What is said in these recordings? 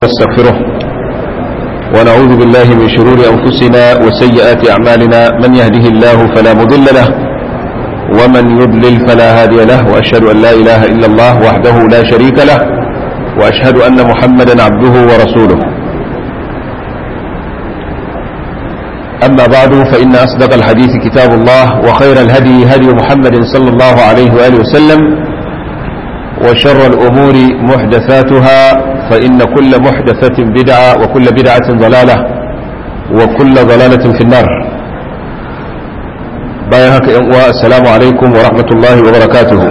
نستغفره ونعوذ بالله من شرور أنفسنا وسيئات أعمالنا من يهده الله فلا مضل له ومن يضلل فلا هادي له وأشهد أن لا إله إلا الله وحده لا شريك له وأشهد أن محمدا عبده ورسوله أما بعد فإن أصدق الحديث كتاب الله وخير الهدي هدي محمد صلى الله عليه وآله وسلم وشر الأمور محدثاتها فإن كل محدثة بدعة وكل بدعة ضلالة وكل ضلالة في النار بايهك السلام عليكم ورحمة الله وبركاته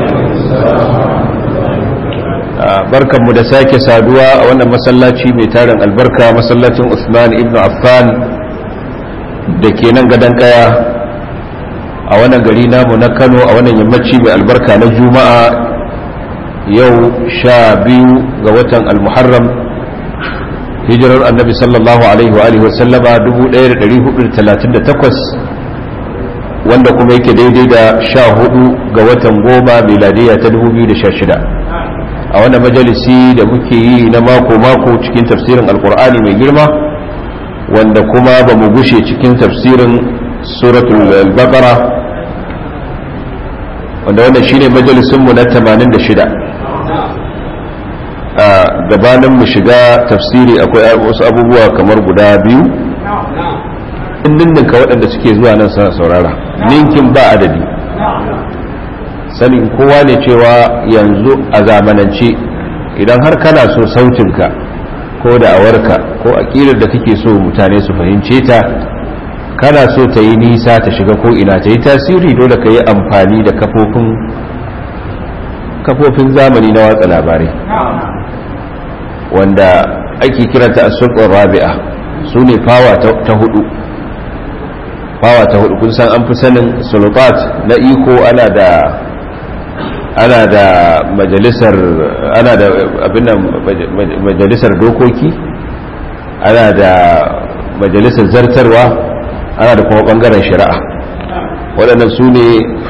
barkan mu da sake saduwa a wannan masallaci mai tarin albarka masallacin Usman ibn Affan da ke nan gadon kaya a wannan gari namu na Kano a wannan yammaci mai albarka na Juma'a yau sha biyu ga watan almuharram hijirar annabi sallallahu alaihi wa alihi wasallama 1438 wanda kuma yake daidai da sha hudu ga watan goma miladiya ta 2016 a wannan majalisi da muke yi na mako-mako cikin tafsirin alkur'ani mai girma wanda kuma ba mu gushe cikin tafsirin suratul baqara wanda wannan shine majalisunmu na 86 a gabanin mu shiga tafsiri akwai wasu abubuwa kamar guda biyu ninninka waɗanda suke zuwa nan suna saurara ninkin ba adadi sanin kowa ne cewa yanzu a zamanance idan har kana so sautinka ko da awarka ko aƙilar da kake so mutane su fahimce ta kana so ta yi nisa ta shiga ko ina ta yi tasiri dole ka yi amfani da kafofin kafofin zamani na watsa labarai wanda ake kiranta a sulɓar rabi'a su ne fawa ta hudu fawa ta hudu kun san an fi sanin sulfat na iko ana da ana da majalisar ana da abin majalisar dokoki ana da majalisar zartarwa ana da kuma bangaren shari'a waɗannan su ne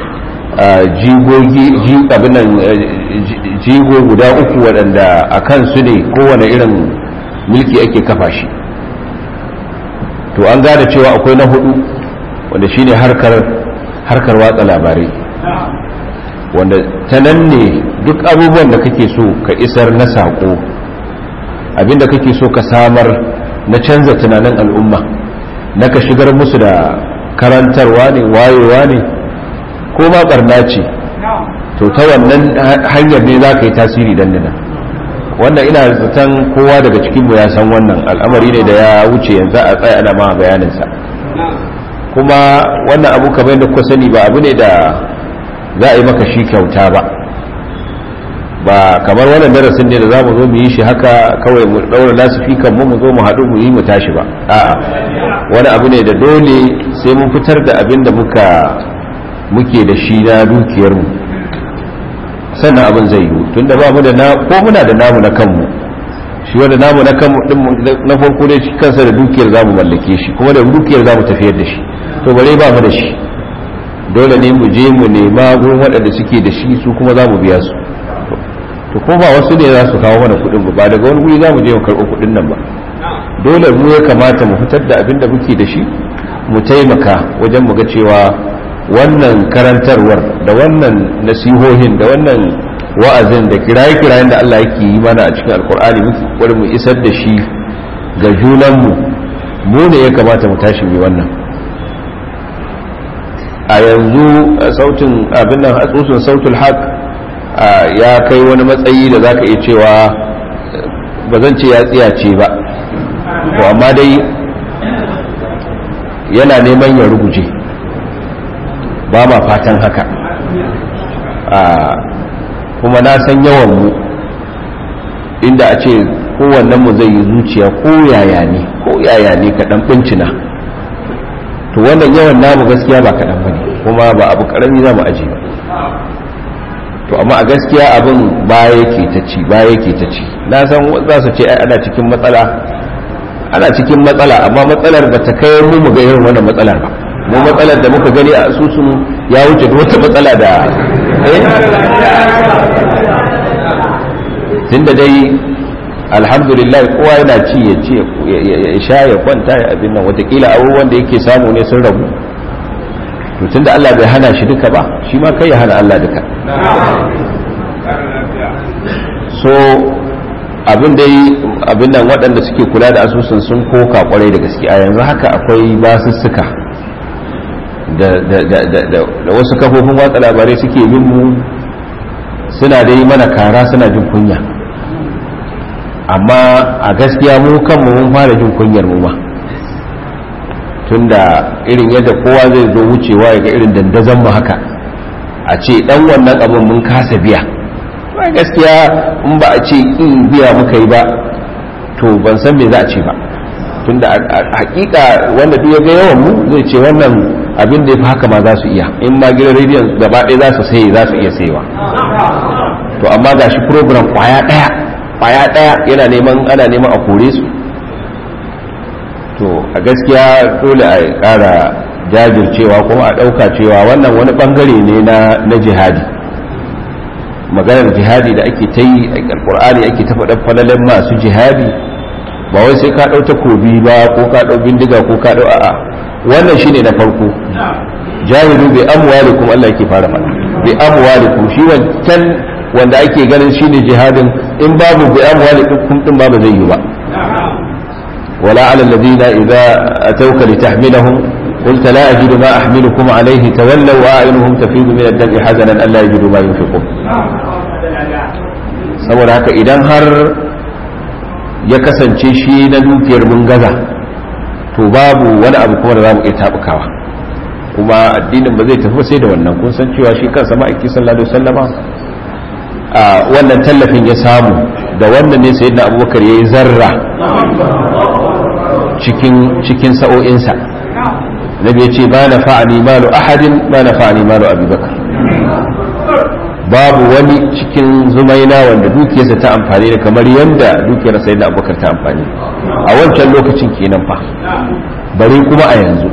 jigo guda uku waɗanda a kansu ne kowane irin mulki ake kafa shi to an gane cewa akwai na hudu wanda shine harkar harkar watsa labarai wanda ta nan ne duk abubuwan da kake so ka isar na saƙo abinda kake so ka samar na canza tunanin al'umma na ka shigar musu da karantarwa ne wayewa ne ko ma barna ce to ta wannan hanyar ne za ka yi tasiri dan nan wannan ina zaton kowa daga cikinmu ya san wannan al'amari ne da ya wuce yanzu a tsaye ana ma bayaninsa kuma wannan abu kamar da kuka sani ba abu ne da za a yi maka shi kyauta ba ba kamar wannan darasin ne da za mu zo mu yi shi haka kawai mu daura lasifikan mu mu zo mu haɗu mu yi mu tashi ba a'a wani abu ne da dole sai mun fitar da abin da muka muke da shi na dukiyarmu sannan abin zai yi tun da ba mu da na ko muna da namu na kanmu shi wanda namu na kanmu din na farko dai kansa da dukiyar zamu mallake shi kuma da dukiyar zamu tafiyar da shi to bare ba mu da shi dole ne mu je mu nema gurin waɗanda suke da shi su kuma za mu biya su to ko ba wasu ne za su kawo mana kuɗin ba daga wani guri za mu je mu karɓo kuɗin nan ba dole mu ya kamata mu fitar da abin da muke da shi mu taimaka wajen mu ga cewa wannan karantarwar da wannan nasihohin da wannan wa'azin da kiraye-kirayen da Allah yake yi mana a cikin alkur'ani muke mu isar da shi ga junanmu mu ne ya kamata mu tashi mai wannan a yanzu sautin abin nan asusun sautul haq ya kai wani matsayi da zaka iya cewa ba zan ce ya tsiyace ba to amma dai yana neman ya ruguje ba ma fatan haka kuma na san yawan mu inda a ce kowannen mu zai yi zuciya ko yaya ne ko yaya ne kaɗan bincina to wannan yawan namu gaskiya ba kaɗan ba ne kuma ba abu ƙarami za mu aji ba to amma a gaskiya abin baya yake ta ci baya yake ta ci na san za su ce ai ana cikin matsala ana cikin matsala amma matsalar ba ta kai mu mu ga irin wannan matsalar ba mu matsalar da muka gani a asusun ya wuce da wata matsala da tunda dai alhamdulillah kowa yana ci ya ci ya sha ya kwanta ya abin nan watakila abubuwan da yake samu ne sun rabu to tunda Allah bai hana shi duka ba shi ma kai ya hana Allah duka so abin dai abin nan waɗanda suke kula da asusun sun koka kwarai da gaske a yanzu haka akwai basussuka da wasu kafofin watsa labarai suke bin mu suna dai mana kara suna jin kunya amma a gaskiya mu kanmu mun fara jin kunyar mu ma tunda irin yadda kowa zai zo wucewa ya ga irin dandazon mu haka a ce dan wannan abin mun kasa biya ba gaskiya in ba a ce in biya muka yi ba to ban san me za a ce ba tunda a hakika wanda duk ya ga yawan mu zai ce wannan abin da ya fi haka ma za su iya in ma gidan rediyon gaba ɗaya za su saye za su iya sayewa to amma ga shi program kwaya ɗaya kwaya ɗaya yana neman ana neman a kore su to a gaskiya dole a ƙara jajircewa kuma a ɗauka cewa wannan wani ɓangare ne na jihadi maganar jihadi da ake ta yi a alƙur'ani ake ta faɗa falalen masu jihadi ba wai sai ka ɗau takobi ba ko ka ɗau bindiga ko ka ɗau a'a wannan shine na farko jahidu bi amwalikum Allah yake fara mana bi amwalikum shi wancan wanda ake ganin shine jihadin in babu bi amwalikum din ba zai yi ba wala ala alladhina idza atawka litahmilahum قلت لا أجد ما أحملكم عليه تولوا وأعينهم تفيض من الدمع حزنا ألا يجدوا ما ينفقون saboda haka idan har ya kasance shi na dukiyar mun gaza to babu wani abu kuma da za mu iya taɓukawa kuma addinin ba zai tafi sai da wannan kun san cewa shi kansa ma'aiki sallallahu alaihi wasallama a wannan tallafin ya samu da wannan ne sayyidina abubakar yayi zarra cikin cikin sa'o'insa nabi ya ce ba na fa'ani malu ahadin ba na fa'ani malu abubakar babu wani cikin zumaina wanda dukiyarsa ta amfani da kamar yadda dukiyar sai da abubakar ta amfani a wancan lokacin kenan fa bare kuma a yanzu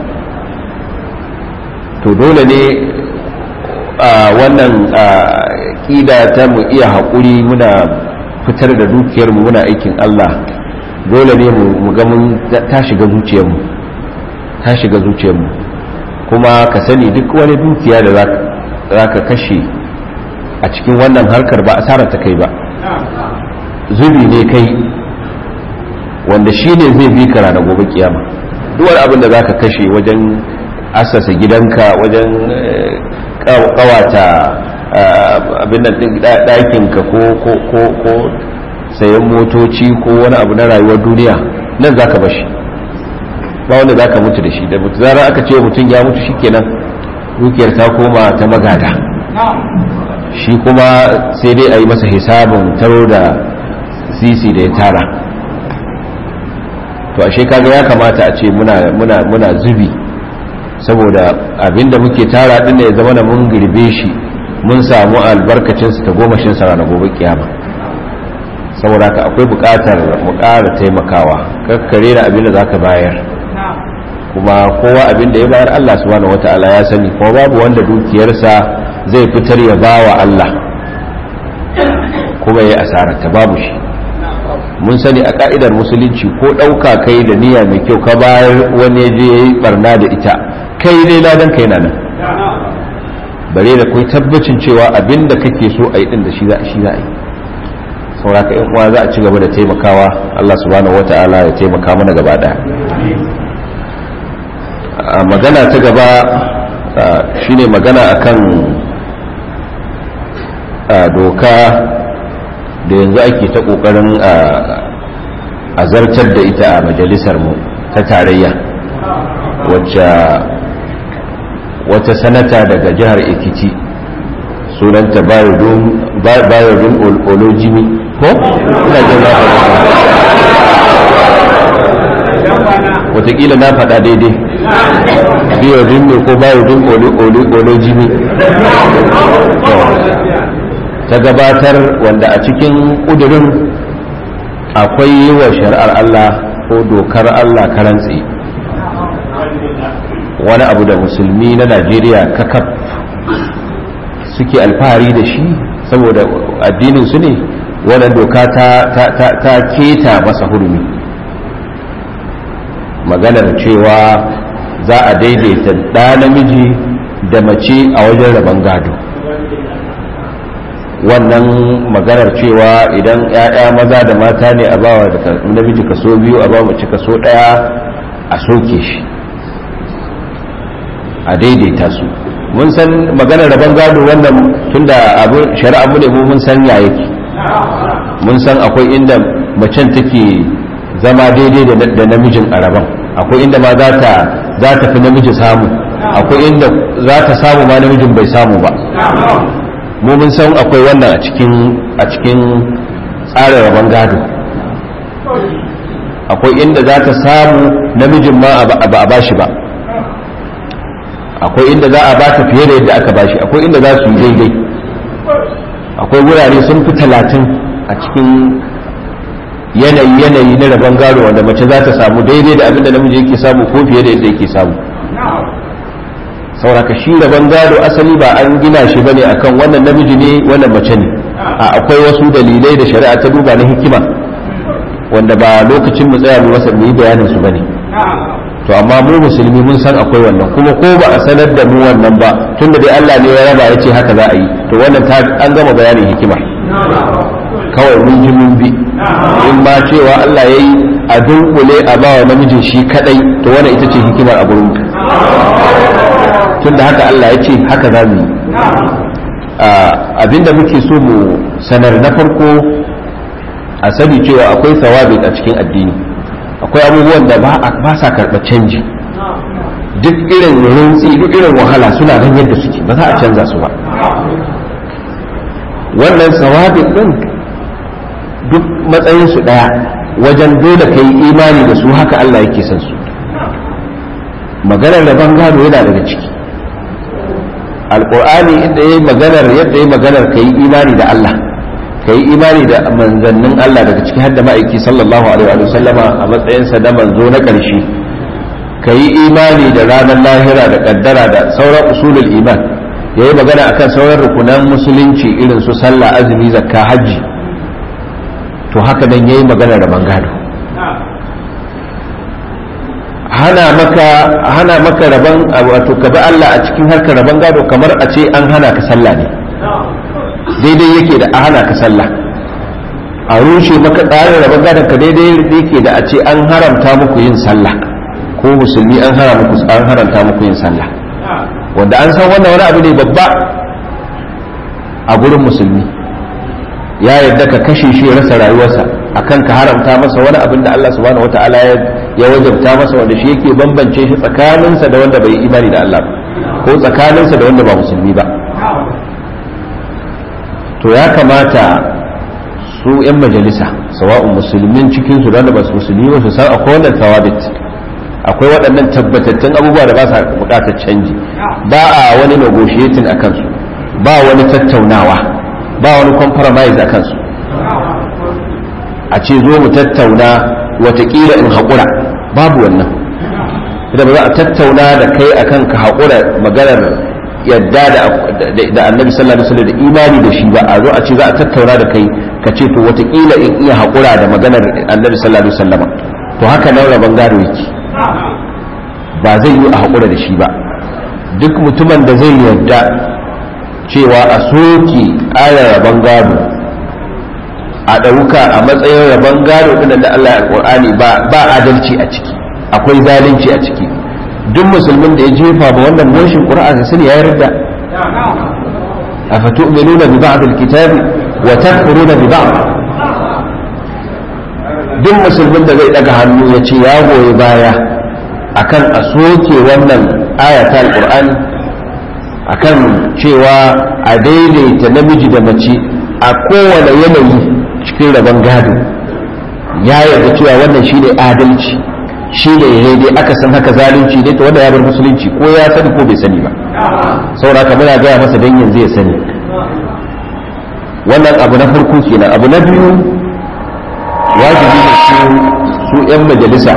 to dole ne a wannan ƙida ta mu iya haƙuri muna fitar da dukiyarmu muna aikin Allah dole ne mu ga mun ta shiga zuciyarmu ta shiga zuciyarmu kuma ka sani duk wani dukiya da za ka kashe a cikin wannan harkar ba asarar ta kai ba zubi ne kai wanda shi ne zai bi ka ranar gobe kiyama duk wani abin da za ka kashe wajen asasa gidanka wajen kawata abin da ɗakinka ko sayan motoci ko wani abu na rayuwar duniya nan za ka bashi ba wanda za ka mutu da shi da mutu zarar aka ce mutum ya mutu shi kenan dukiyar ta koma ta magada shi kuma sai dai a yi masa hisabin taro da sisi da ya tara to ashe kaga ya kamata a ce muna, muna, muna zubi saboda abinda muke tara din da ya zama da mun girbe shi mun samu albarkacinsa ta gomashinsa ranar gobe kiyama saboda haka akwai buƙatar mu ƙara taimakawa kakkare da abin da za ka bayar kuma kowa abin da ya bayar Allah subhanahu wata'ala ya sani kuma babu wanda dukiyarsa zai fitar ya bawa Allah kuma ya asara ta babu shi mun sani a ka'idar musulunci ko ɗauka kai da niyya mai kyau ka bayar wani ya je ya yi barna da ita kai dai ladan kai na nan bare da kai tabbacin cewa abin da kake so a yi din da shi za a yi sauraka yan uwa za a ci gaba da taimakawa Allah subhanahu wata'ala ya taimaka mana gaba daya magana ta gaba shine magana akan doka da yanzu ake ta kokarin a zartar da ita a majalisar mu ta tarayya wacce wata sanata daga jihar ekiti sunanta bayodun olojimi ko? ina jin na watakila na faɗa daidai bayodun ne ko bayodun olojimi ta gabatar wanda a cikin ƙudurin akwai yi wa shari'ar Allah ko dokar Allah karantsi wani abu da musulmi na najeriya kakaf suke alfahari da shi saboda addinin su ne wannan doka ta keta masa hurumi maganar cewa za a daidaita ɗa namiji da mace a wajen rabon gado wannan maganar cewa idan 'ya'ya maza da mata ne a bawa da namiji kaso biyu a bawa mace kaso ɗaya a soke shi a daidaita su mun san maganar rabon gado wannan tunda abu shari'a mu ne mu mun san ya yake mun san akwai inda macen take zama daidai da namijin a rabon akwai inda ma za ta za ta fi namiji samu akwai inda za ta samu ma namijin bai samu ba mu mun san akwai wannan a cikin a cikin tsarin rabon gado akwai inda za ta samu namijin ma ba a bashi ba akwai inda za a bata fiye da yadda aka bashi akwai inda za su yi daidai akwai wurare sun fi talatin a cikin yanayi yanayi na rabon gado wanda mace za ta samu daidai da abinda namiji yake samu ko fiye da yadda yake samu sauraka shi rabon gado asali ba an gina shi bane akan wannan namiji ne wannan mace ne a akwai wasu dalilai da shari'a ta duba na hikima wanda ba lokacin mu tsaya mu masa mu yi bayanin su bane to amma mu musulmi mun san akwai wannan kuma ko ba a sanar da mu wannan ba tunda dai Allah ne ya raba ya ce haka za a yi to wannan ta an gama bayanin hikima kawai mun ji mun bi in ma cewa Allah ya yi a dunkule a bawa namijin shi kadai to wannan ita ce hikimar a gurin tunda haka Allah ya ce haka za mu yi abinda muke so mu sanar na farko a sani cewa akwai sawabit a cikin addini akwai abubuwan da ba sa karɓar canji duk irin rintsi duk irin wahala suna nan yadda suke ba za a canza su ba wannan sawabin din duk matsayinsu ɗaya wajen dole ka yi imani da su haka Allah yake son su maganar da gado yana daga ciki alƙur'ani inda ya yi maganar yadda ya yi maganar ka yi imani da Allah ka yi imani da manzannin Allah daga ciki har da ma'aiki sallallahu alaihi wa sallama a matsayinsa da manzo na ƙarshe ka yi imani da ranar lahira da kaddara da sauran usulul iman ya yi magana akan sauran rukunan musulunci irin su sallah azumi zakka hajji to haka nan ya yi magana da bangado hana maka hana maka rabon wato ka bi Allah a cikin harkar rabon gado kamar a ce an hana ka sallah ne daidai yake da hana ka sallah a rushe maka tsarin rabon gadon ka daidai yake da a ce an haramta muku yin sallah ko musulmi an haramta muku yin sallah wanda an san wannan wani abu ne babba a gurin musulmi ya yadda ka kashe shi ya rasa rayuwarsa akan ka haramta masa wani abin da Allah subhanahu wataala ya wajabta masa wanda shi yake bambance shi tsakaninsa da wanda bai imani da Allah ko tsakaninsa da wanda ba musulmi ba to ya kamata su 'yan majalisa sawa'un musulmin cikin su da ba su musulmi ba su san akwai wannan tawabit akwai waɗannan tabbatattun abubuwa da ba sa buƙatar canji ba a wani negotiating a kansu ba wani tattaunawa ba wani compromise a kansu a ce zo mu tattauna watakila in haƙura babu wannan idan ba za a tattauna da kai akan ka haƙura maganar yadda da annabi sallallahu alaihi wasallam da imani da shi ba a zo a ce za a tattauna da kai ka ce to watakila in iya haƙura da maganar annabi sallallahu alaihi wasallam to haka nan rabon gado yake ba zai yi a haƙura da shi ba duk mutumin da zai yarda cewa a soke ayar rabon gado a ɗauka a matsayin rabon gado ɗin da Allah ya ƙur'ani ba adalci a ciki akwai zalunci a ciki duk musulmin da ya jefa ba wannan moshin ƙur'ani sun ya yarda a fatu minuna bi ba'd alkitabi wa takfuruna bi ba'd duk musulmin da zai daga hannu ya ce ya goyi baya akan a soke wannan ayata alqur'ani akan cewa a daidaita namiji da mace a kowane yanayi cikin rabon gado ya yarda cewa wannan shine adalci shine daidai aka san haka zalunci ne to wanda ya bar musulunci ko ya sani ko bai sani ba saboda haka muna gaya masa dan yanzu ya sani wannan abu na farko kenan abu na biyu wajibi ne su 'yan majalisa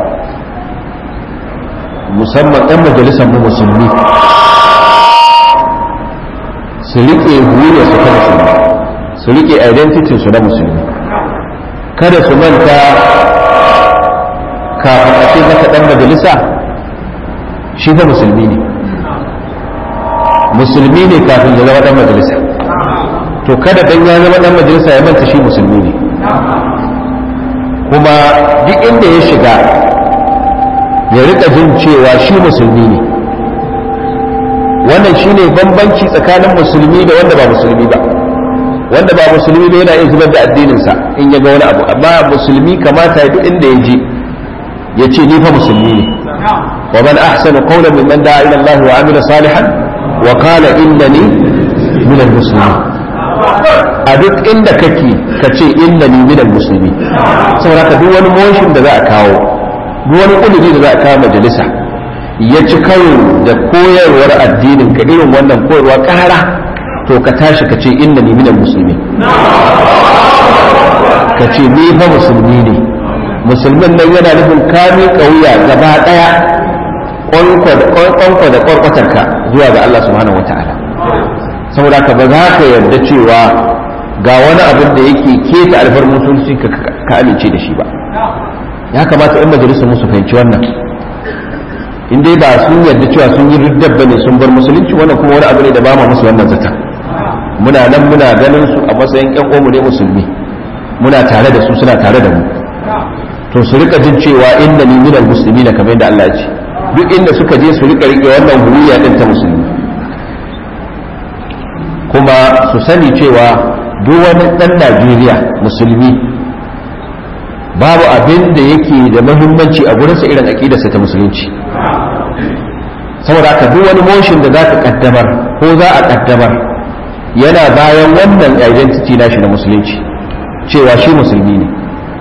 musamman 'yan majalisar mu musulmi su riƙe huye su kan su su rike identity su na musulmi kada su manta kafin a ce maka dan majalisa shi fa musulmi ne musulmi ne kafin ya zama dan majalisa to kada dan ya zama dan majalisa ya manta shi musulmi ne kuma duk inda ya shiga ya rika jin cewa shi musulmi ne wannan shine bambanci tsakanin musulmi da wanda ba musulmi ba wanda ba musulmi ba yana iya zubar da addininsa in ya ga wani abu amma musulmi kamata duk inda ya je ya ce ni fa musulmi ne wa man ahsanu qawlan mimman da'a ila Allah wa amila salihan wa qala innani min al-muslimin a duk inda kake ka ce innani min al-muslimin saboda ka duk wani motion da za a kawo duk wani kudiri da za a kawo majalisa ya ci karo da koyarwar addinin ka irin wannan koyarwa kara to ka tashi ka ce innani min al-muslimin ka ce ni fa musulmi ne musulmin nan yana nufin kami kauya gaba daya kwankwa da kwarkwatarka zuwa ga Allah subhanahu wa ta'ala saboda ka ba za ka yarda cewa ga wani abin da yake keta alfar mutunci ka amince da shi ba ya kamata in majalisar musu fahimci wannan in dai ba sun yarda cewa sun yi riddar bane sun bar musulunci wannan kuma wani abu ne da ba mu musu wannan zata muna nan muna ganin su a matsayin yan uwanmu ne musulmi muna tare da su suna tare da mu to su rika jin cewa inna ni minal muslimin kamar yadda Allah ya ce duk inda suka je su rika rike wannan huriya din ta musulmi kuma su sani cewa duk wani dan Najeriya musulmi babu abin da yake da muhimmanci a gurinsa irin aqidarsa ta musulunci saboda haka duk wani motion da za ka kaddamar ko za a kaddamar yana bayan wannan identity nashi na musulunci cewa shi musulmi ne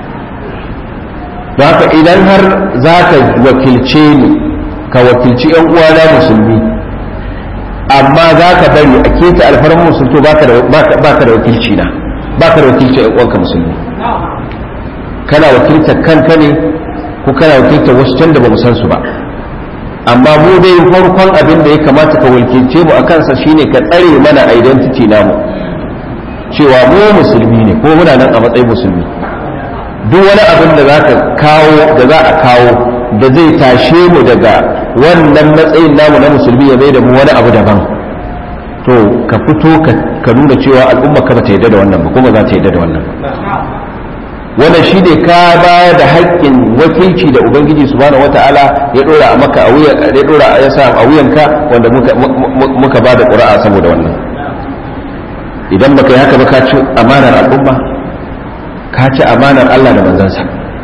don haka idan har za ka wakilce ni ka wakilci yan uwana musulmi amma za ka bari a keta alfarmar musulto ba ka da wakilci na ba ka da wakilci yan uwanka musulmi kana wakiltar kanka ne ko kana wakiltar wasu can da ba mu san su ba amma mu dai farkon abin da ya kamata ka wakilce mu a kansa shine ka tsare mana identity namu cewa mu musulmi ne ko muna nan a matsayin musulmi duk wani abin da za ka kawo da za a kawo da zai tashe mu daga wannan matsayin namu na musulmi ya mai da mu wani abu daban to ka fito ka nuna cewa al'umma ka ba ta yarda da wannan ba kuma za ta yarda da wannan ba wannan shi ne ka bayar da haƙƙin wakilci da ubangiji subhanahu wata'ala ya dora a maka a wuyan ya dora ya sa a wuyanka wanda muka muka ba da ƙura'a saboda wannan idan baka yi haka ba ka ci amanar al'umma ka ci amanar Allah da manzansa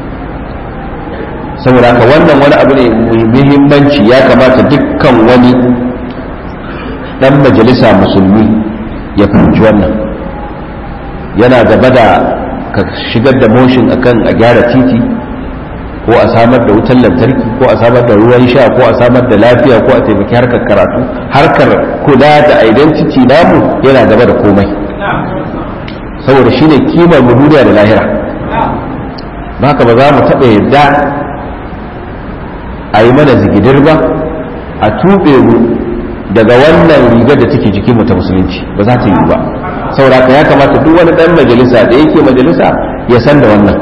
saboda haka wannan wani abu ne mai muhimmanci ya kamata dukkan wani dan majalisa musulmi ya fahimci wannan yana gaba da ka shigar da motion akan a gyara titi ko a samar da wutar lantarki ko a samar da ruwan sha ko a samar da lafiya ko a taimaki harkar karatu harkar kula da identity namu yana gaba da komai saboda shine kimar mu duniya da lahira haka ba za mu taɓa yadda a yi mana zigidir ba a tuɓe mu daga wannan rigar da take jikinmu ta musulunci ba za ta yi ba saboda ya kamata duk wani dan majalisa da yake majalisa ya san da wannan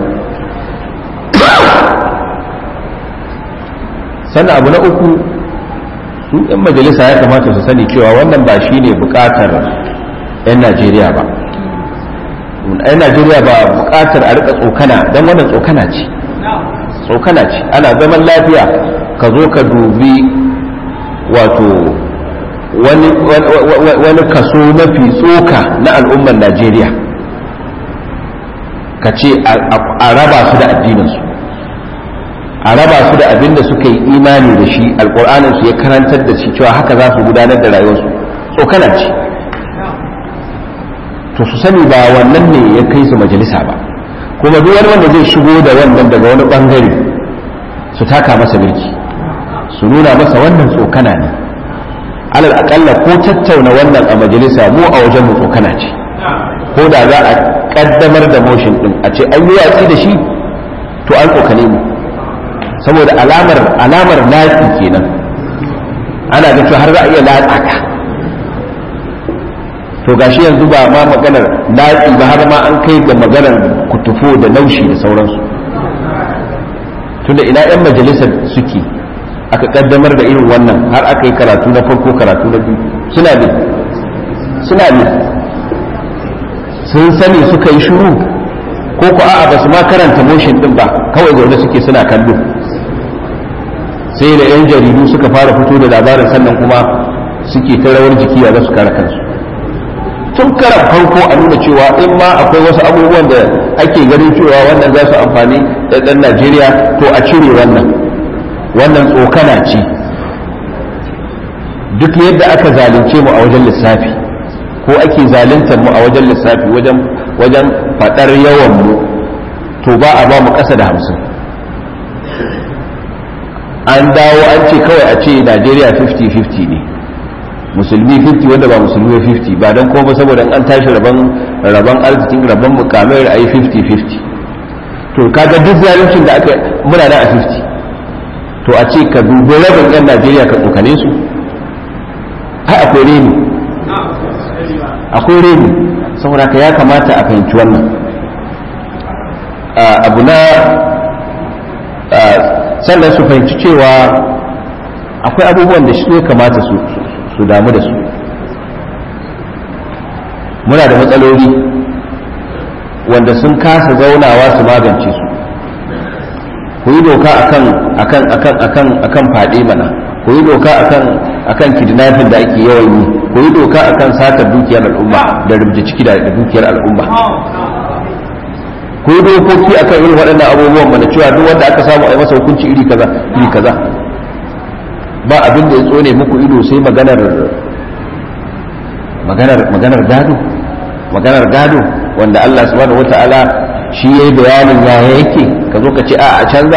sannan abu na uku su yan majalisa ya kamata su sani cewa wannan ba shi ne bukatar 'yan najeriya ba 'yan najeriya ba bukatar a rika tsokana don wannan tsokana ce tsokana ce ana zaman lafiya ka zo ka dubi wato wani kaso mafi tsoka na al'ummar najeriya ka ce a raba su da addininsu a raba su da abin da suka yi imani da shi alƙur'aninsu ya karantar da shi cewa haka za su gudanar da rayuwarsu tsokana ce to su sani ba wannan ne ya kai su majalisa ba kuma duk wani wanda zai shigo da wannan daga wani bangare su taka masa mulki su nuna masa wannan tsokana ne alal akalla ko tattauna wannan a majalisa mu a wajen mu tsokana ce ko da za a kaddamar da motion din a ce an yi watsi da shi to an tsokane mu saboda alamar alamar lafi kenan ana ga cewa har za a iya latsa ka to gashi yanzu ba ma maganar latsi ba har ma an kai ga maganar kutufo da naushi da sauransu tunda ina 'yan majalisar suke aka kaddamar da irin wannan har aka yi karatu na farko karatu na biyu suna ne suna ne sun sani suka yi shuru ko ko a'a ba su ma karanta motion din ba kawai zaune suke suna kallo sai da 'yan jaridu suka fara fito da labarin sannan kuma suke ta rawar jiki a su kare kansu tun karan farko a nuna cewa in ma akwai wasu abubuwan da ake ganin cewa wannan za su amfani da ɗan najeriya to a cire wannan wannan tsokana ce duk yadda aka zalunce mu a wajen lissafi ko ake zaluntar mu a wajen lissafi wajen wajen faɗar yawan mu to ba a ba mu ƙasa da hamsin an dawo an ce kawai a ce najeriya 50-50 ne musulmi 50 wanda ba musulmi 50 ba don kuma saboda an tashi rabon rabon arzikin rabon mukamai a yi 50-50 to kaga duk zaluncin da aka muna da a 50 to a ce ka dubi rabin yan najeriya ka tsokane su ai akwai reni akwai reni saboda ka ya kamata a fahimci wannan abu na sannan su fahimci cewa akwai abubuwan da shi ya kamata su su damu da su muna da matsaloli wanda sun kasa zaunawa su magance su ku yi doka akan akan akan akan akan fade mana ku yi doka akan akan kidnapping da ake yawan yi ku yi doka akan satar dukiyar al'umma da rubuta ciki da dukiyar al'umma ku yi dokoki akan irin waɗannan abubuwan mana cewa duk wanda aka samu a yi masa hukunci iri kaza iri kaza ba abin da ya tsone muku ido sai maganar maganar maganar gado maganar gado wanda Allah subhanahu wata'ala shi yayi bayanin ya yake ka zo ka ce a a canza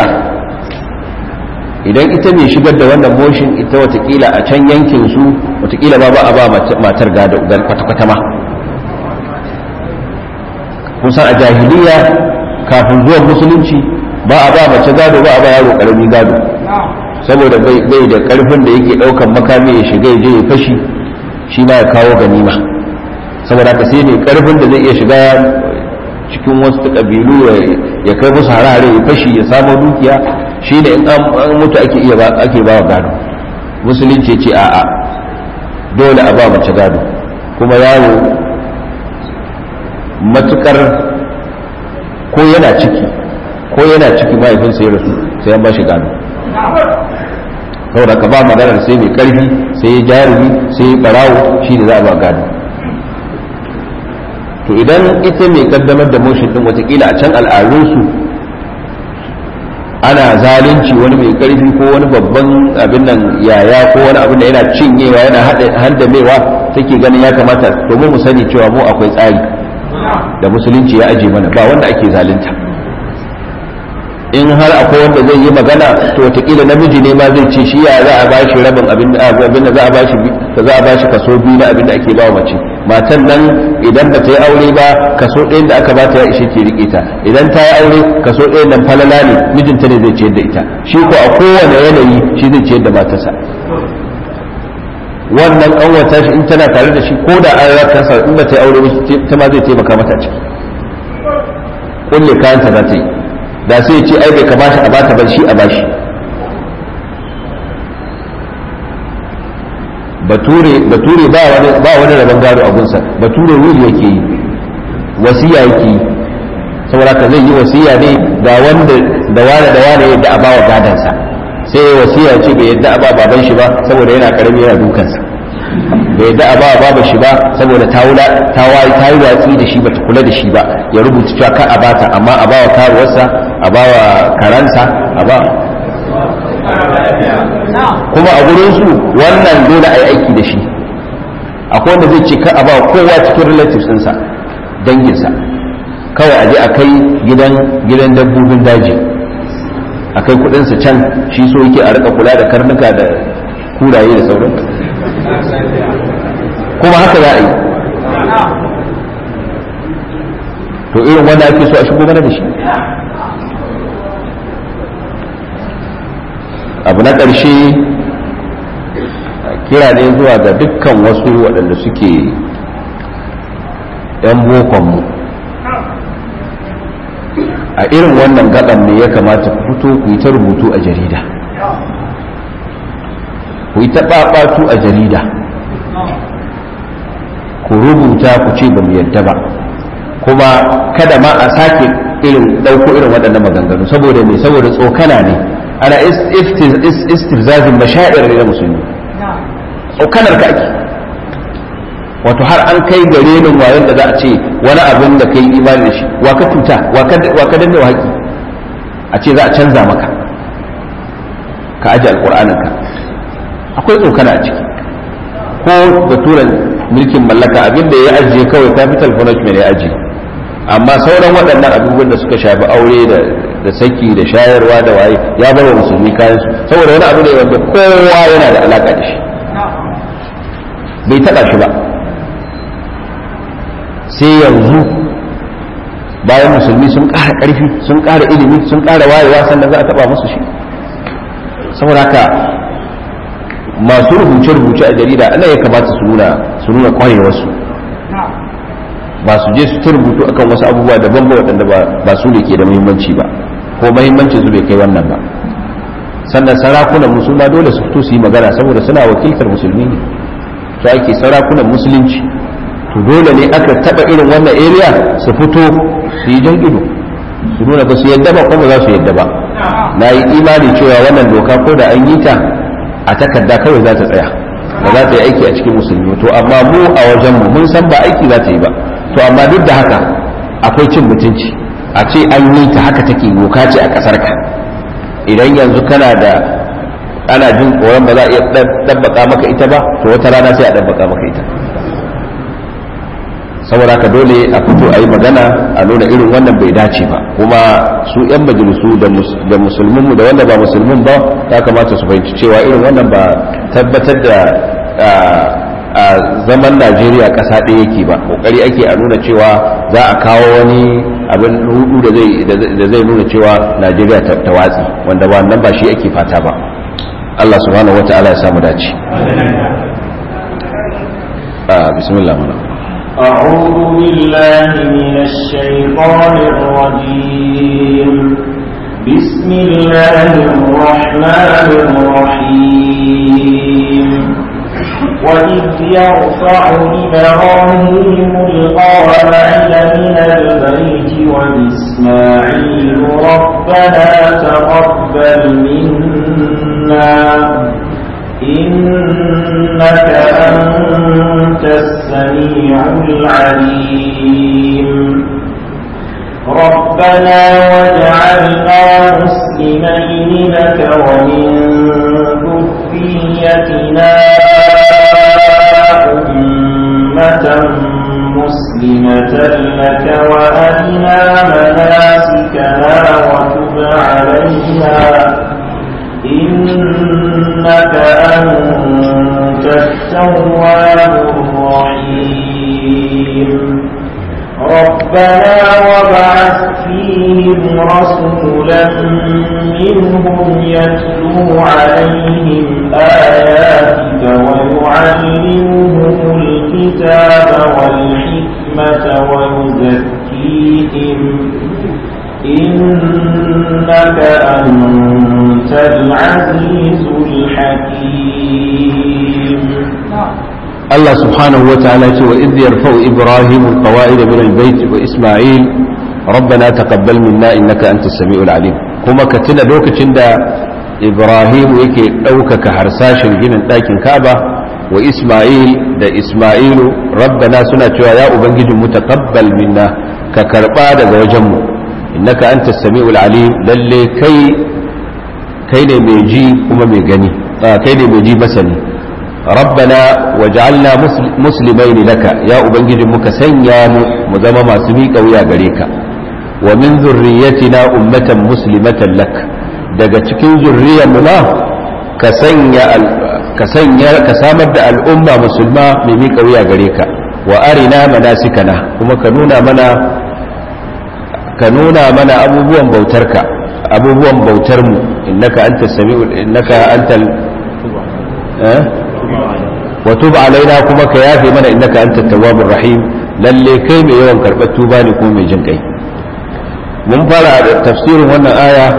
idan ita ne shigar da wannan motion ita watakila a can yankin su watakila ba ba a ba matar gado kwata-kwata ma kusan a jahiliya kafin zuwan musulunci ba a ba mace gado ba a ba yaro karami gado saboda bai da karfin da yake daukan makami ya shiga ya je ya fashi shi ma ya kawo ganima saboda haka sai ne karfin da zai iya shiga cikin wasu kabilu ya kai musu harare ya fashi ya samu dukiya shi ne in an mutu ake iya ake ba gado musulunci ce a'a dole a ba mace gado kuma yaro matukar ko yana ciki ko yana ciki mahaifinsa ya rasu sai an ba shi gado saboda ka ba maganar sai mai karfi sai ya jarumi sai ya barawo shi da za a ba gado to idan ita mai kaddamar da motion din watakila a can al'adunsu ana zalunci wani mai karfi ko wani babban abin nan yaya ko wani abin da yana cinyewa yana handamewa take ganin ya kamata domin mu sani cewa mu akwai tsari da musulunci ya aje mana ba wanda ake zalunta in har akwai wanda zai yi magana to wataƙila namiji ne ma zai ce shi ya za a ba shi rabin abin da za a ba shi za a ba shi kaso biyu na abin da ake ba mace matan nan idan ba ta yi aure ba kaso ɗayan da aka ba ta ya ishe ke riƙe ta idan ta yi aure kaso ɗayan nan falala ne mijinta ne zai ciyar da ita shi ko a kowane yanayi shi zai ciyar da matarsa wannan ƙanwata shi in tana tare da shi ko da an raka sa in ba ta yi aure ba ta ma zai taimaka mata a ciki kulle kayanta za ta yi da sai ce ai bai kamata a bata ban shi a bashi bature bature ba wani ba wani rabon gado a gunsa bature wuri yake yi wasiya yake yi saboda ka zai yi wasiya ne da wanda da wani da wani yadda a bawa gadansa sai ya wasiya ce bai yadda a ba baban shi ba saboda yana karami yana dukansa bai yadda a ba baban shi ba saboda ta wula ta wayi ta yi watsi da shi bata kula da shi ba ya rubuta cewa ka a bata amma a bawa karuwarsa a bawa karansa a ba kuma a gurin su wannan dole a yi aiki da shi akwai wanda zai ce ka a ba kowa cikin relatives ɗinsa danginsa kawai a je a kai gidan gidan dabbobin daji a kai kudinsa can shi so yake a rika kula da karnuka da kuraye da sauran kuma haka za a yi to irin wanda ake so a shigo mana da shi abu na ƙarshe kira ne zuwa ga dukkan wasu waɗanda suke 'yan bokonmu a irin wannan gaban ne ya kamata ku fito ku yi ta rubutu a jarida ku yi ta ɓaɓatu a jarida ku rubuta ku ce ba mu yadda ba kuma kada ma a sake irin ɗauko irin waɗannan maganganu saboda me saboda tsokana ne ana istifzazin mashair ne na musulmi tsokanar ka ake wato har an kai gare ni wayan da za a ce wani abin da kai imani da shi wa ka tuta wa ka danne haƙi a ce za a canza maka ka aje alƙur'anin ka akwai tsokana a ciki ko baturan mulkin mallaka abin da ya ajiye kawai capital punishment ya ajiye amma sauran waɗannan abubuwan da suka shafi aure da da saki da shayarwa da waye ya bar wa musulmi kayan su saboda wani abu ne wanda kowa yana da alaka da shi bai taɓa shi ba sai yanzu bayan musulmi sun ƙara ƙarfi sun ƙara ilimi sun ƙara wayewa sannan za a taɓa musu shi saboda haka masu rubuce-rubuce a jarida ana ya kamata su nuna su nuna kwarewarsu ba su je su ta rubutu akan wasu abubuwa daban ba waɗanda ba su ne ke da muhimmanci ba ko muhimmancin su bai kai wannan ba sannan sarakunan musulma dole su fito su yi magana saboda suna wakiltar musulmi ne su ake sarakunan musulunci to dole ne aka taba irin wannan area su fito su yi jan ido su nuna ba su yadda ba kuma za su yadda ba na yi imani cewa wannan doka ko da an yi ta a takarda kawai za ta tsaya ba za ta yi aiki a cikin musulmi to amma mu a wajenmu mun san ba aiki za ta yi ba to amma duk da haka akwai cin mutunci a ce an yi ta haka take doka ce a kasar ka idan yanzu kana da ana jin tsoron ba za a iya dabbaka maka ita ba to wata rana sai a dabbaka maka ita saboda haka dole a fito a yi magana a nuna irin wannan bai dace ba kuma su 'yan majalisu da musulminmu da wanda ba musulmin ba ya kamata su fahimci cewa irin wannan ba tabbatar da a zaman najeriya ƙasa ɗaya yake ba ƙoƙari ake a nuna cewa za a kawo wani abin hudu da zai nuna cewa najeriya ta watsi wanda ba nan ba shi ake fata ba allah subhanahu wa ta'ala ya samu dace bismillah mana أعوذ بالله من الشيطان الرجيم بسم الله الرحمن الرحيم وإذ يرفع إبراهيم القواعد من البيت وإسماعيل ربنا تقبل منا إنك أنت السميع العليم ربنا واجعلنا مسلمين لك ومن ذريتنا أمة مسلمة لك وأرنا مناسكنا وتب علينا إنك أنت التواب الرحيم ربنا وابعث فيهم رسولا منهم يتلو عليهم آياتك ويعلمهم الكتاب والحكمة ويزكيهم إنك أنت العزيز الحكيم الله سبحانه وتعالى وإذ يرفع إبراهيم القواعد من البيت وإسماعيل ربنا تقبل منا إنك أنت السميع العليم كما كتنا دوك تند إبراهيم يكي أوكك حرساش جنا لكن كعبة وإسماعيل دا إسماعيل ربنا سنة يا أبنجد متقبل منا ككربا دا وجمه innaka anta sami'ul alim lalle kai kai ne mai ji kuma mai gani kai ne mai ji masani rabbana waj'alna muslimaini laka ya ubangiji muka sanya mu mu zama masu miƙa wuya gare ka wa min zurriyyatina ummatan muslimatan lak daga cikin zurriyar mu ma ka sanya ka sanya ka samar da al'umma musulma mai miƙa wuya gare ka wa arina manasikana kuma ka nuna mana ka nuna mana abubuwan bautarka abubuwan bautar mu innaka anta sami'u innaka antal eh wa tub alaina kuma ka yafe mana innaka anta tawwabur rahim lalle kai mai yawan karɓar tuba ne kuma mai jin kai mun fara da tafsirin wannan aya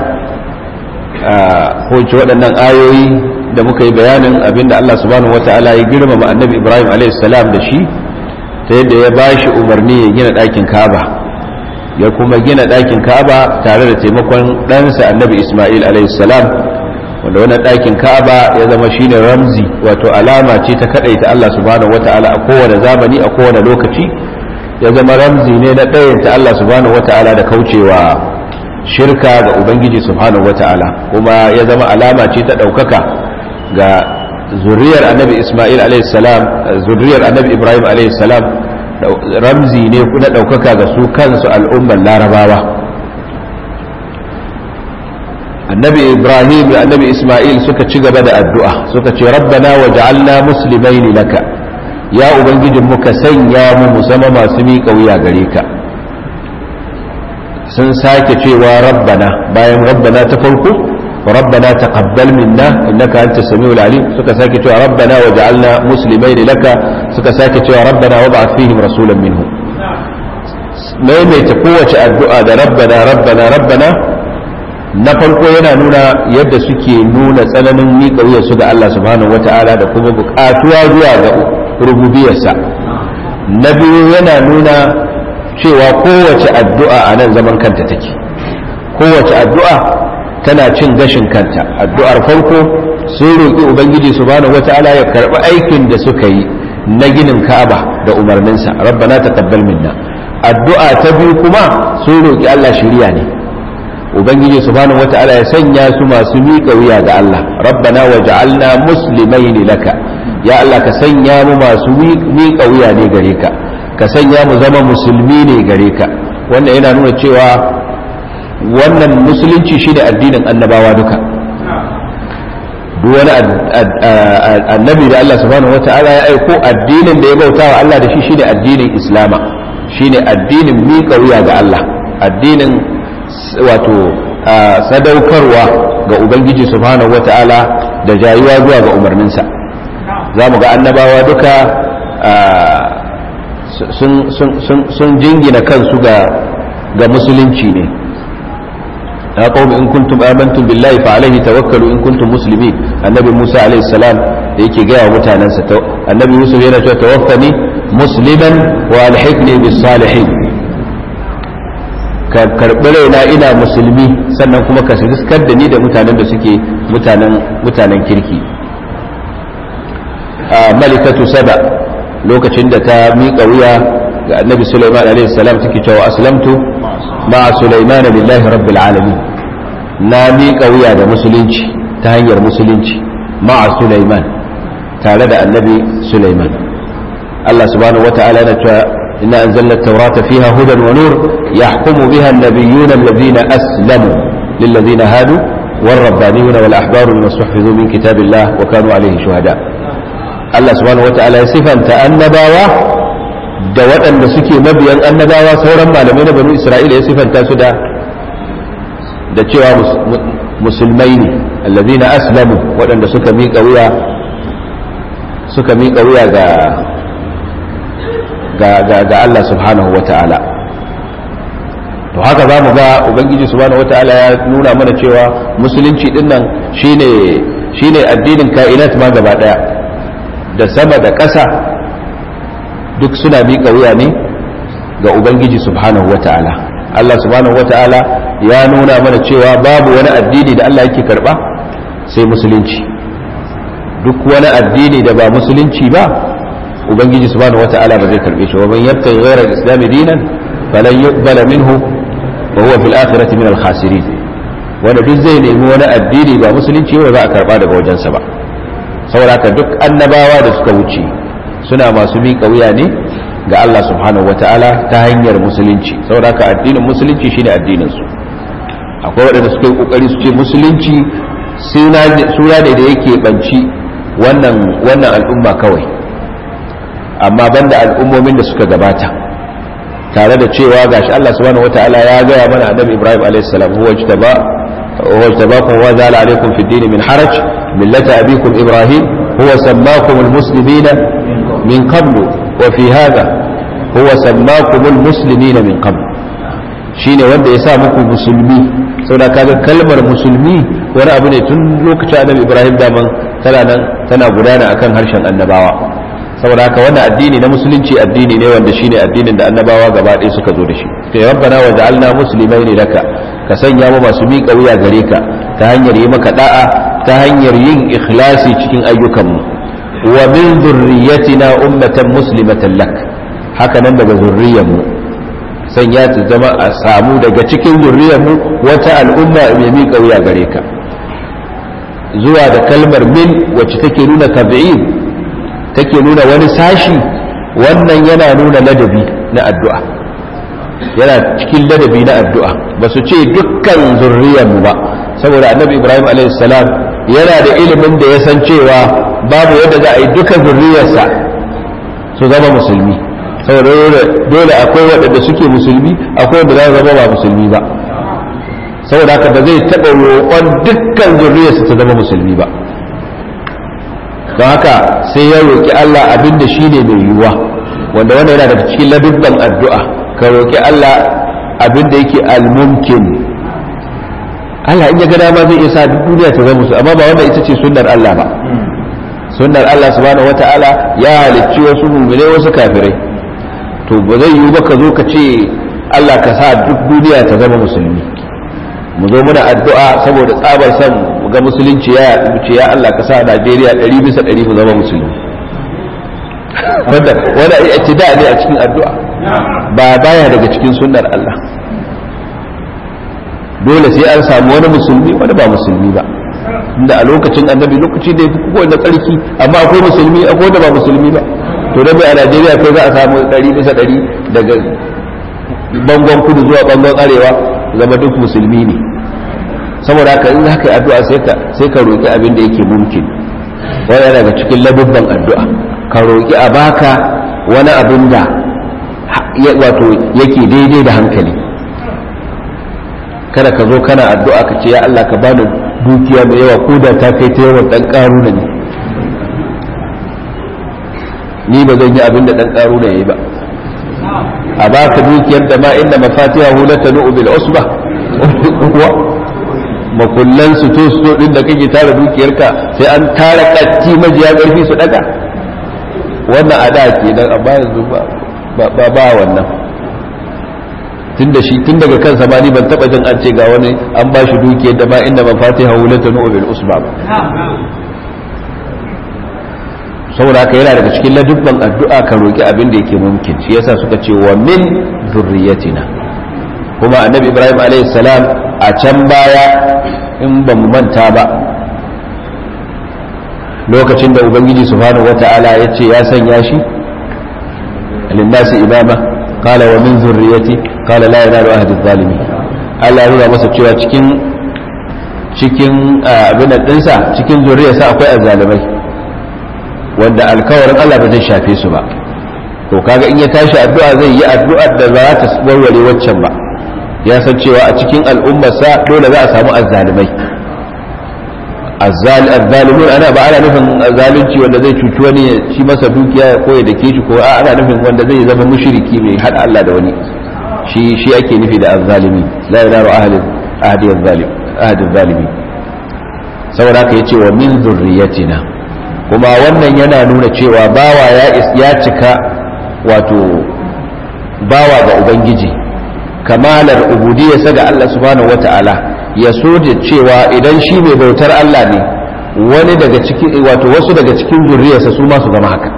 ko ce waɗannan ayoyi da muka yi bayanin abinda Allah subhanahu wata'ala ya girmama annabi Ibrahim salam da shi ta yadda ya ba shi umarni ya gina ɗakin Ka'aba ya kuma gina ɗakin Ka'aba tare da taimakon ɗansa annabi Ismail salam wanda wannan ɗakin Ka'aba ya zama shine ramzi wato alama ce ta kaɗaita Allah subhanahu wata'ala a kowane zamani a kowane lokaci ya zama ramzi ne na ɗayanta Allah subhanahu wata'ala da kaucewa shirka ga ubangiji subhanahu wata'ala kuma ya zama alama ce ta ɗaukaka ga zuriyar annabi ismail salam zuriyar annabi ibrahim salam ramzi ne na ɗaukaka ga su kansu al'ummar larabawa annabi ibrahim da annabi ismail suka ci gaba da addu'a suka ce rabbana waj'alna muslimaini laka ya ubangijin muka sanya mu mu zama masu miƙa wuya gare ka sun sake cewa rabbana bayan rabbana ta farko rabbana taqabbal minna innaka antas samiul alim suka sake cewa rabbana waj'alna muslimaini laka suka sake cewa rabbana wab'ath fihim rasulan minhum maimaita kowace addu'a da rabbana rabbana rabbana na farko yana nuna yadda suke nuna tsananin miƙa wuyarsu ga Allah subhanahu wata'ala da kuma buƙatuwa zuwa ga rububiyarsa na biyu yana nuna cewa kowace addu'a a nan zaman kanta take kowace addu'a tana cin gashin kanta addu'ar farko sun roƙi ubangiji subhanahu wata'ala ya karɓi aikin da suka yi na ginin ka'aba da umarninsa rabbana taqabbal minna addu'a ta biyu kuma sun roƙi Allah shiriya ne ubangiji subhanahu wata'ala ya sanya su masu miƙa wuya ga Allah rabbana waj'alna muslimaini laka ya Allah ka sanya mu masu miƙa wuya ne gare ka ka sanya mu zama musulmi ne gare ka wannan yana nuna cewa wannan musulunci shi da addinin annabawa duka duk wani annabi da Allah subhanahu wata'ala ya aiko addinin da ya bauta wa Allah da shi shine addinin islama shine addinin miƙa wuya ga Allah addinin wato sadaukarwa ga ubangiji subhanahu wata'ala da jayuwa zuwa ga umarninsa za mu ga annabawa duka sun jingina kansu ga musulunci ne ya qawmi in kuntum amantum billahi fa alaihi tawakkalu in kuntum muslimin annabi Musa alaihi salam da yake gaya wa mutanansa annabi Yusuf yana cewa tawaffani musliman wa alhiqni bis salihin ka karbi raina ina musulmi sannan kuma ka riskar da ni da mutanen da suke mutanen mutanen kirki malikatu saba lokacin da ta miƙa wuya ga annabi Sulaiman alaihi salam take cewa aslamtu ma'a Sulaiman lillahi rabbil alamin na miƙa wuya da musulunci ta hanyar musulunci ma'a Sulaiman tare da annabi Sulaiman Allah subhanahu wata'ala na cewa inna anzalna at-taurata fiha hudan wa nur yahkumu biha an-nabiyyuna alladhina aslamu lilladhina hadu والربانيون والأحبار بما استحفظوا من كتاب الله وكانوا عليه شهداء Allah subhanahu wa ta'ala ya sifanta annabawa da waɗanda suke mabiyan annabawa sauran malamai na banu Isra'ila ya sifanta su da da cewa musulmai ne allazina aslamu waɗanda suka miƙa wuya suka miƙa wuya ga ga ga, ga Allah subhanahu wa ta'ala to haka za mu ga ubangiji subhanahu wa ta'ala ya nuna mana cewa musulunci dinnan shine shine addinin ka'inat ma gaba daya da sama da ƙasa duk suna miƙa wuya ne ga ubangiji subhanahu wata'ala Allah subhanahu wata'ala ya nuna mana cewa babu wani addini da Allah yake karɓa sai musulunci duk wani addini da ba musulunci ba ubangiji subhanahu wata'ala ba zai karɓe shi wa man yabtaghi ghayra al-islam dinan falan yuqbala minhu wa huwa fil akhirati min al-khasirin wanda duk zai nemi wani addini ba musulunci ba za a karɓa daga wajensa ba saboda duk annabawa da suka wuce suna masu miƙa wuya ne ga Allah subhanahu ta'ala ta hanyar musulunci saboda addinin musulunci shine addinin su akwai waɗanda suka yi kokari su ce musulunci suna ne da yake banci wannan wannan al'umma kawai amma banda al'ummomin da suka gabata tare da cewa gashi Allah subhanahu ta'ala ya gaya mana annabi Ibrahim alayhi salam huwa jtaba huwa jtabakum wa zala alaykum fi din min haraj millata abikum Ibrahim huwa sammakum almuslimina min qablu wa fi hadha huwa sammakumul muslimina min qabl shine wanda ya sa muku musulmi saboda kaga kalmar musulmi wani abu ne tun lokacin annabi ibrahim daman tana nan tana gudana akan harshen annabawa saboda haka wannan addini na musulunci addini ne wanda shine addinin da annabawa gaba ɗaya suka zo da shi kai rabbana wa ja'alna muslimaini laka ka sanya mu masu miƙa wuya gare ka ta hanyar yi maka da'a ta hanyar yin ikhlasi cikin ayyukanmu wa min zurriyatina ummatan muslimatan lak haka nan daga zurriyarmu sanya ta zama a samu daga cikin zurriyarmu wata al'umma mai miƙa wuya gare ka zuwa da kalmar min wacce take nuna tabi'in take nuna wani sashi wannan yana nuna ladabi na addu'a yana cikin ladabi na addu'a ba su ce dukkan zurriyarmu ba saboda annabi ibrahim salam yana da ilimin da ya san cewa babu yadda za a yi duka zurriyarsa su zama musulmi saboda dole akwai waɗanda suke musulmi akwai wanda za su zama ba musulmi ba saboda haka ba zai taɓa roƙon dukkan zurriyarsa ta zama musulmi ba don haka sai ya roƙi Allah abin da shi ne mai yiwuwa wanda wannan yana daga cikin ladubban addu'a ka roƙi Allah abin da yake almumkin Allah in ya ga dama zai iya sa duk duniya ta zama musu amma ba wanda ita ce sunnar Allah ba sunnar Allah subhanahu wata'ala ya halicci wasu mu'mine wasu kafirai to ba zai yiwu ba ka zo ka ce Allah ka sa duk duniya ta zama musulmi mu zo muna addu'a saboda tsabar san ga musulunci ya ce ya Allah ka sa Najeriya ɗari bisa ɗari mu zama musulmi wanda wanda ittida ne a cikin addu'a ba baya daga cikin sunnar Allah dole sai an samu wani musulmi wani ba musulmi ba inda a lokacin annabi lokaci da yafi kowanne tsarki amma akwai musulmi akwai wanda ba musulmi ba to da a Najeriya kai za a samu ɗari bisa ɗari daga bangon kudu zuwa bangon arewa zama duk musulmi ne saboda haka in haka addu'a sai ka sai ka roki abin da yake mumkin wani daga cikin ladubban addu'a ka roki a baka wani abin da wato yake daidai da hankali kada ka zo kana addu'a ka ce ya Allah ka bani dukiya mai yawa ko da ta kai ta yawan dan karuna ne ni ba zan yi abin da dan karuna yayi ba a baka dukiyar da ma inda mafatihahu latanu bil usba makullan su to su din da kake tara dukiyarka sai an tara katti majiya karfi su daga wannan ada ke dan amma yanzu ba ba ba wannan tun da shi tun daga kansa ma ni ban taba jin an ce ga wani an ba shi dukiyar da ma inda mafatiha wulata nu bil usba ba saboda haka yana daga cikin ladubban addu'a ka roki abin da yake mumkin shi yasa suka ce wa min zurriyatina kuma annabi ibrahim alayhi salam a can baya in ba mu manta ba lokacin da ubangiji subhanahu wata'ala ya ce ya sanya shi linnasi imama qala wa min zurriyati qala la yanalu ahdi zalimi Allah ya nuna masa cewa cikin cikin abin dinsa cikin zuriyarsa akwai azzalimai wanda alkawarin Allah ba zai shafe su ba to kaga in ya tashi addu'a zai yi addu'ar da za ta warware waccan ba ya san cewa a cikin al'ummarsa dole za a samu azzalimai azzalimun ana ba ana nufin zalunci wanda zai cuci wani ya ci masa dukiya ya koya da shi ko a ana nufin wanda zai zama mushriki mai hada Allah da wani shi shi ake nufi da azzalimi la yanaru ahli ahdi azzalim ahdi zalimi saboda haka yace wa min zurriyatina kuma wannan yana nuna cewa bawa ya ya cika wato bawa ga ubangiji kamalar ubudiyarsa ga Allah subhanahu wata'ala ya so da cewa idan shi mai bautar Allah ne wani daga cikin wato wasu daga cikin zuriyarsa su ma su zama haka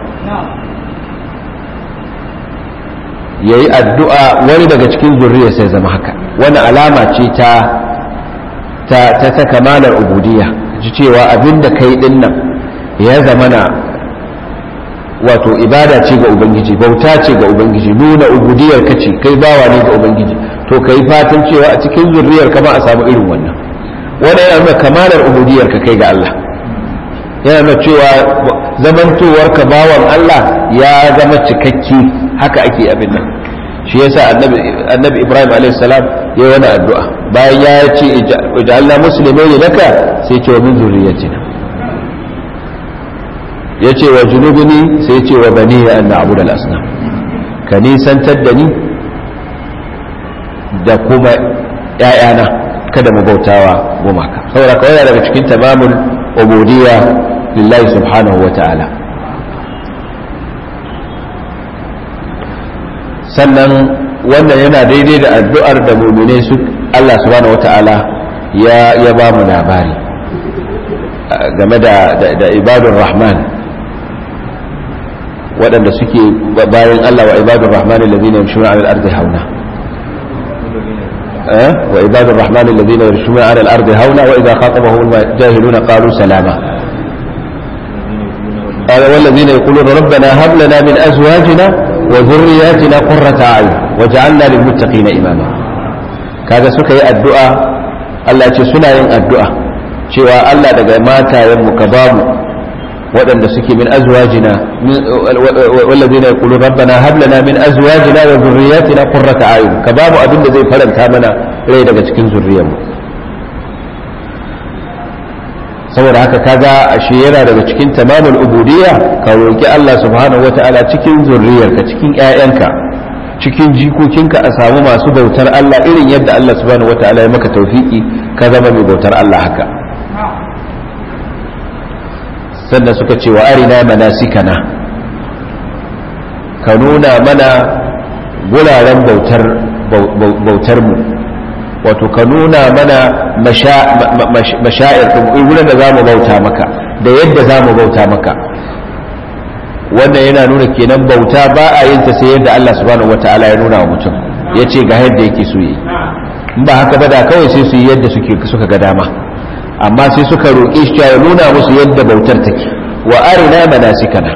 yayi addu'a wani daga cikin zuriyarsa ya zama haka wani alama ce ta ta ta, ta kamalar ubudiyya ji cewa abinda kai din nan ya zamana wato ibada ce ga ubangiji bauta ce ga ubangiji nuna ubudiyar ka ce kai bawa ne ga ubangiji to ka yi fatan cewa a cikin zurriyar ka ma a samu irin wannan wannan yana nuna kamalar ubudiyar ka kai ga Allah yana nuna cewa zamantowar ka bawan Allah ya zama cikakke haka ake abin nan shi yasa annabi annabi Ibrahim alaihi salam ya wani addu'a bayan ya ce ij'alna muslimin laka sai ya ce wa min zurriyatina ya ce wa junubini sai ya ce wa bani ya anna abu da asnam ka nisantar da ni da kuma ‘ya'yana kada mu bautawa gumaka saboda kawai daga cikin tamamul ubudiyya lillahi subhanahu wa ta'ala sannan wannan yana daidai da addu'ar da mumine su Allah subhanahu wa ta'ala ya ya ba mu labari game da da ibadun rahman waɗanda suke bayan Allah wa ibadun rahman alladhina yamshuna 'ala al-ardi hauna وعباد الرحمن الذين يمشون على الأرض هونا وإذا خاطبهم الجاهلون قالوا سلاما قال والذين يقولون ربنا هب لنا من أزواجنا وذرياتنا قرة أعين وجعلنا للمتقين إماما كذا سكي الدعاء الله سنا ين الدعاء cewa Allah daga matayen mu ka bamu waɗanda suke min azwajina wallazina yaqulu rabbana hab lana min azwajina wa dhurriyyatina qurrata a'yun ka bamu abin da zai faranta mana rai daga cikin zurriyar mu saboda haka kaga ashe yana daga cikin tamamul ubudiyya ka roki Allah subhanahu wata'ala cikin zurriyarka cikin ƴaƴanka cikin jikokinka a samu masu bautar Allah irin yadda Allah subhanahu wata'ala ya maka tawfiki ka zama mai bautar Allah haka sannan suka ce wa arina manasikana ka nuna mana guraren bautar bautar mu wato ka nuna mana mashayar wurin da za mu bauta maka da yadda za mu bauta maka wannan yana nuna kenan bauta ba a yin ta sai yadda Allah subhanahu wata'ala ya nuna wa mutum ya ce ga yadda yake so yi in ba haka ba da kawai sai su yi yadda suka ga dama amma sai suka roƙe shi ya nuna musu yadda bautar take wa arina manasikana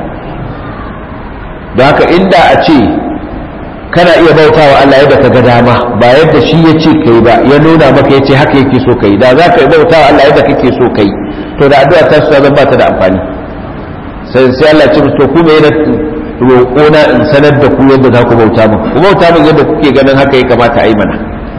don haka inda a ce kana iya bautawa Allah yadda ka ga dama ba yadda shi ya ce kai ba ya nuna maka ya ce haka yake so kai da za ka yi bautawa Allah yadda kake so kai to da addu'a ta zan ba ta da amfani sai sai Allah ce to ku mai roƙona in sanar da ku yadda za ku bauta min ku bauta min yadda kuke ganin haka ya kamata a yi mana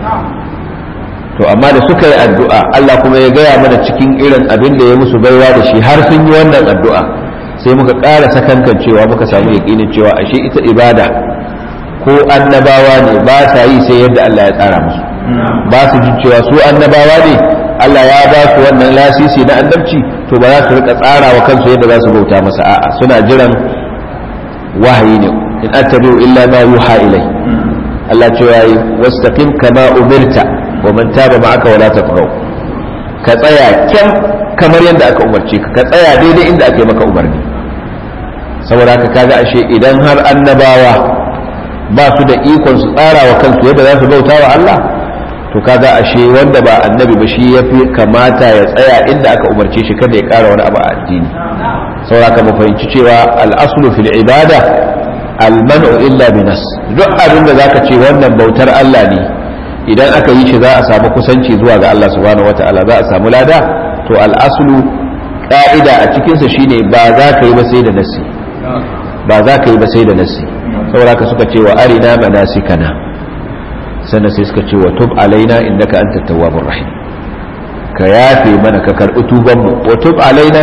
to amma da suka yi addu'a Allah kuma ya gaya mana cikin irin abin da ya musu baiwa da shi har sun yi wannan addu'a sai muka ƙara sakankan cewa muka samu yaƙinin cewa ashe ita ibada ko annabawa ne ba sa yi sai yadda Allah ya tsara musu ba su jin cewa su annabawa ne Allah ya ba su wannan lasisi na annabci to ba za su rika tsara wa kansu yadda za su bauta masa a'a suna jiran wahayi ne in attabi'u illa ma yuha ilai Allah cewa yi wastaqim kama umirta wa man taba ma'aka wala tafghaw ka tsaya kyan kamar yadda aka umarce ka ka tsaya daidai inda ake maka umarni saboda haka kaga ashe idan har annabawa ba su da ikon su tsara wa kansu yadda za su bauta wa Allah to kaga ashe wanda ba annabi ba shi yafi kamata ya tsaya inda aka umarce shi kada ya kara wani abu a addini saboda haka mu fahimci cewa al-aslu fil ibada al-man'u illa bi nas duk abin da zaka ce wannan bautar Allah ne idan aka yi shi za a samu kusanci zuwa ga Allah subhanahu wataala za a samu lada to al-aslu ka'ida a cikinsa shine ba za ka yi ba sai da nasi ba za ka yi ba sai da nasi saboda ka suka ce wa arina manasikana sannan sai suka ce wa tub alaina innaka anta tawwabur rahim ka yafe mana ka karbi tuban mu wa tub alaina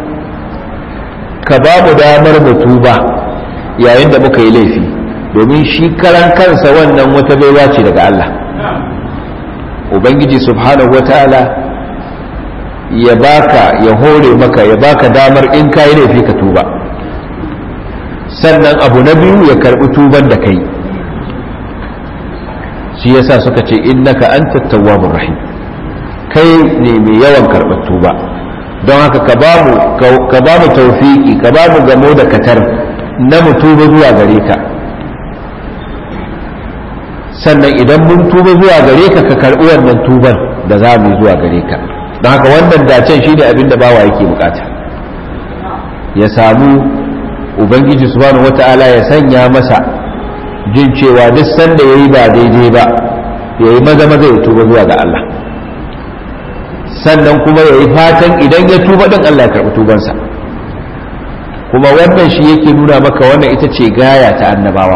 ka ba mu damar mu tuba yayin da muka yi laifi domin shi karan kansa wannan wata baiwa ce daga Allah ubangiji subhanahu wataala ya baka ya hore maka ya baka damar in ka yi laifi ka tuba sannan abu na biyu ya karbi tuban da kai shi yasa suka ce innaka anta tawwabur rahim kai ne mai yawan karɓar tuba don haka ka bamu ka bamu tawfiki ka bamu gamo da katar na mu tuba zuwa gare ka sannan idan mun tuba zuwa gare ka ka karɓi wannan tuban da za mu yi zuwa gare ka don haka wannan dacen shine abin da bawa yake bukata ya samu ubangiji subhanahu wata'ala ya sanya masa jin cewa duk sanda yayi ba daidai ba yayi maza maza ya tuba zuwa ga Allah sannan kuma yayi fatan idan ya tuba din Allah ya karɓi tubansa kuma wannan shi yake nuna maka wannan ita ce gaya ta annabawa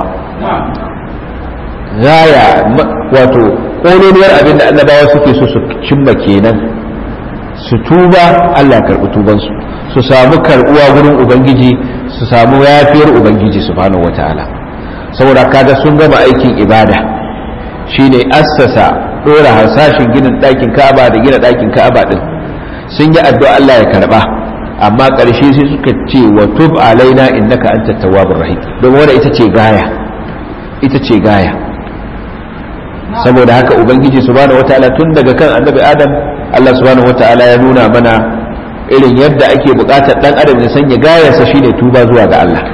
gaya wato ƙololuwar abin da annabawa suke so su cimma kenan su tuba Allah karɓi tubansu su samu karɓuwa gurin ubangiji su samu yafiyar ubangiji subhanahu wataala saboda kaga sun gama aikin ibada shine assasa dora harsashin ginin ɗakin ka'aba da gina ɗakin ka'aba din sun yi addu'a Allah ya karba amma ƙarshe sai suka ce wa tub alaina innaka antat tawwabur rahim don wanda ita ce gaya ita ce gaya saboda haka ubangiji subhanahu wataala tun daga kan annabi adam Allah subhanahu wataala ya nuna mana irin yadda ake buƙatar dan adam ya sanya gayarsa shine tuba zuwa ga Allah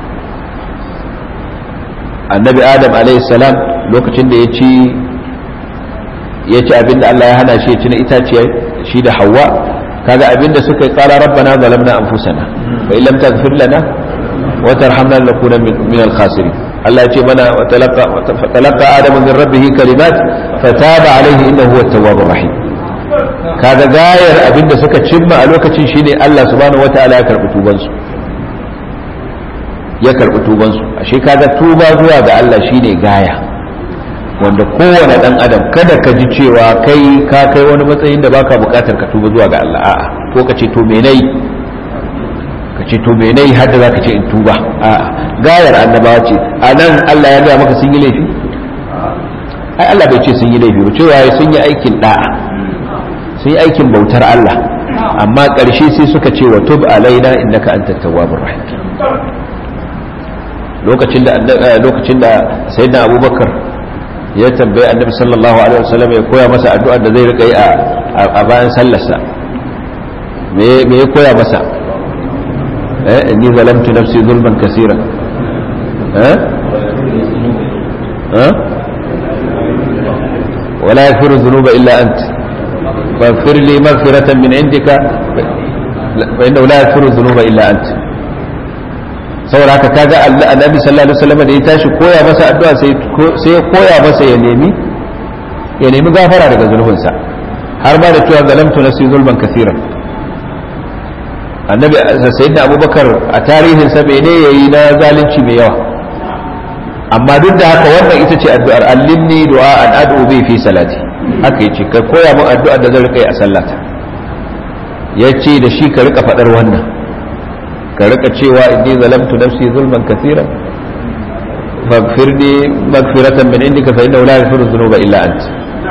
annabi adam alayhi salam lokacin da ya ci ya ci abinda Allah ya hana shi ya ci na itaciya shi da hawa kaga abinda suka yi tsara rabbana zalamna anfusana fa illam taghfir lana wa tarhamna lanakuna min al-khasirin Allah ya ce mana wa talaqa wa talaqa adamu min rabbih kalimat fataba alayhi innahu huwa at-tawwabur rahim kaga gayar abinda suka cimma a lokacin shine Allah subhanahu wataala ya karbi tubansu ya karbi tubansu ashe kaga tuba zuwa ga Allah shine gaya wanda kowane dan adam kada ka ji cewa kai ka kai wani matsayin da baka bukatar ka tuba zuwa ga Allah a'a ko ka ce to me nayi ka ce to me nayi har da zaka ce in tuba a'a gayar annabawa ce anan Allah ya ga maka sun yi laifi ai Allah bai ce sun yi laifi ba cewa sun yi aikin da'a sun yi aikin bautar Allah amma ƙarshe sai suka ce wa tub alaina innaka antat tawwabur rahim lokacin da lokacin da sayyidina abubakar ya tambayi annabi sallallahu alaihi wasallam ya koya masa addu'a da zai rika yi a bayan sallarsa me me ya koya masa eh inni zalamtu nafsi zulman kaseeran eh eh ولا يغفر الذنوب إلا أنت فاغفر لي مغفرة من عندك فإنه لا يغفر الذنوب إلا أنت saboda haka kaga annabi sallallahu alaihi wasallam da ya tashi koya masa addu'a sai sai ya koya masa ya nemi ya nemi gafara daga zulubinsa har ma da cewa zalamtu nafsi zulman kaseeran annabi sayyidina abubakar a tarihin sa ne yayi na zalunci mai yawa amma duk da haka wannan ita ce addu'ar allimni du'a an ad'u bi fi salati haka yace ka koya min addu'ar da zan rika yi a sallata yace da shi ka rika fadar wannan ka rika cewa inni zalamtu nafsi zulman kaseeran faghfirni maghfiratan min indika fa innahu la yaghfiru dhunuba illa ant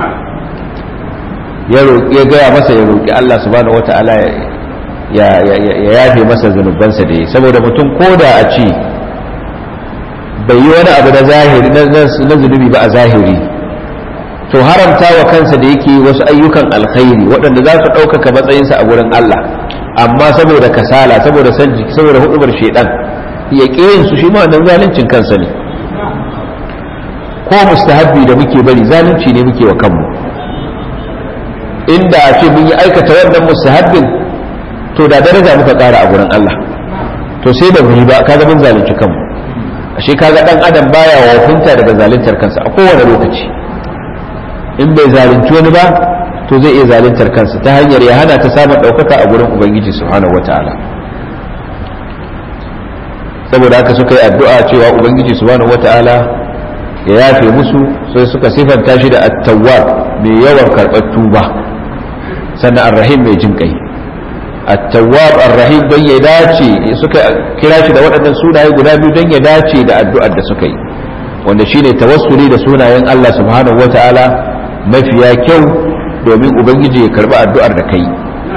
ya roki ya gaya masa ya roki Allah subhanahu wata'ala ya ya yafe masa zunubansa da yi saboda mutum koda a ce bai yi wani abu na zahiri na zunubi ba a zahiri to haramta wa kansa da yake wasu ayyukan alkhairi waɗanda za su ɗaukaka matsayinsa a wurin Allah amma saboda kasala saboda san jiki saboda hudubar shedan ya yin su shi ma wannan zaluncin kansa ne ko mustahabbi da muke bari zalunci ne muke wa kanmu inda a ce mun yi aikata wannan mustahabbin to da daraja muka ƙara a gurin Allah to sai da mu yi ba kaga mun zalunci kanmu ashe kaga dan adam baya wafunta daga zaluntar kansa a kowane lokaci in bai zalunci wani ba to zai iya zaluntar kansa ta hanyar ya hana ta samun ɗaukaka a gurin ubangiji subhanahu wata'ala saboda haka suka yi addu'a cewa ubangiji subhanahu wata'ala ya yafe musu sai suka sifanta shi da at-tawwab mai yawan karɓar tuba sannan ar-rahim mai jin kai at-tawwab ar-rahim don ya dace suka kira shi da waɗannan sunaye guda biyu don ya dace da addu'ar da suka yi wanda shine tawassuli da sunayen Allah subhanahu wata'ala mafiya kyau domin ubangiji ya karbi addu'ar da kai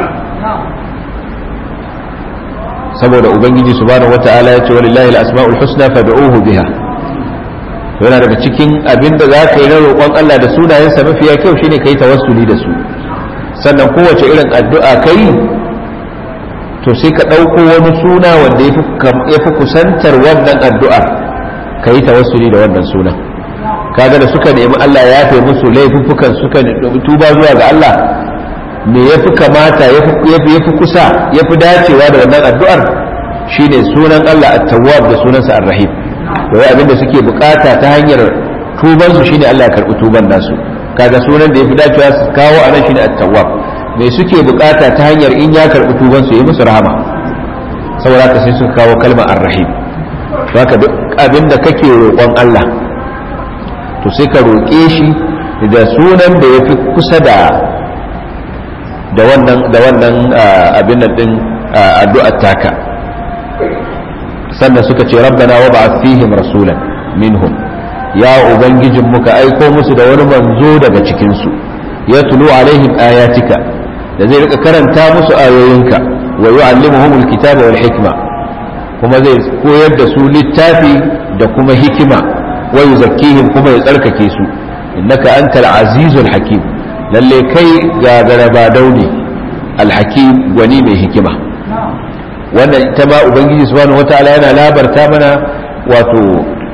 saboda ubangiji subhanahu wata'ala ya ce walillahi al-asma'ul husna fad'uhu biha yana daga cikin abin da za ka yi na roƙon Allah da sunayensa mafiya kyau shine kai tawassuli da su sannan kowace irin addu'a kai to sai ka ɗauko wani suna wanda ya fi kusantar wannan addu'ar ka yi tawassuli da wannan sunan kaga da suka nemi Allah ya yafe musu laifuffukan suka tuba zuwa ga Allah me ya fi kamata ya fi kusa ya fi dacewa da wannan addu'ar shine sunan Allah at-tawwab da sunansa ar-rahim to wai abinda suke bukata ta hanyar tuban su shine Allah ya karbi tuban nasu kaga sunan da ya fi dacewa su kawo anan shine at-tawwab me suke bukata ta hanyar in ya karbi tuban su yi musu rahama saboda haka sai suka kawo kalmar ar-rahim haka duk abinda kake roƙon Allah to sai ka roƙe shi da sunan da ya fi kusa da da wannan da wannan abin nan din addu'ar taka sannan suka ce rabbana wa ba'ath fihim rasulan minhum ya ubangijin muka aiko musu da wani manzo daga cikinsu ya tulu alaihim ayatika da zai rika karanta musu ayoyinka wa yu'allimuhum alkitaba wal hikma kuma zai koyar da su littafi da kuma hikima wa yuzakkihim kuma ya tsarkake su innaka antal azizul hakim lalle kai gagara ba dauni alhakim gwani mai hikima wannan ita ma ubangiji subhanahu wataala yana labarta mana wato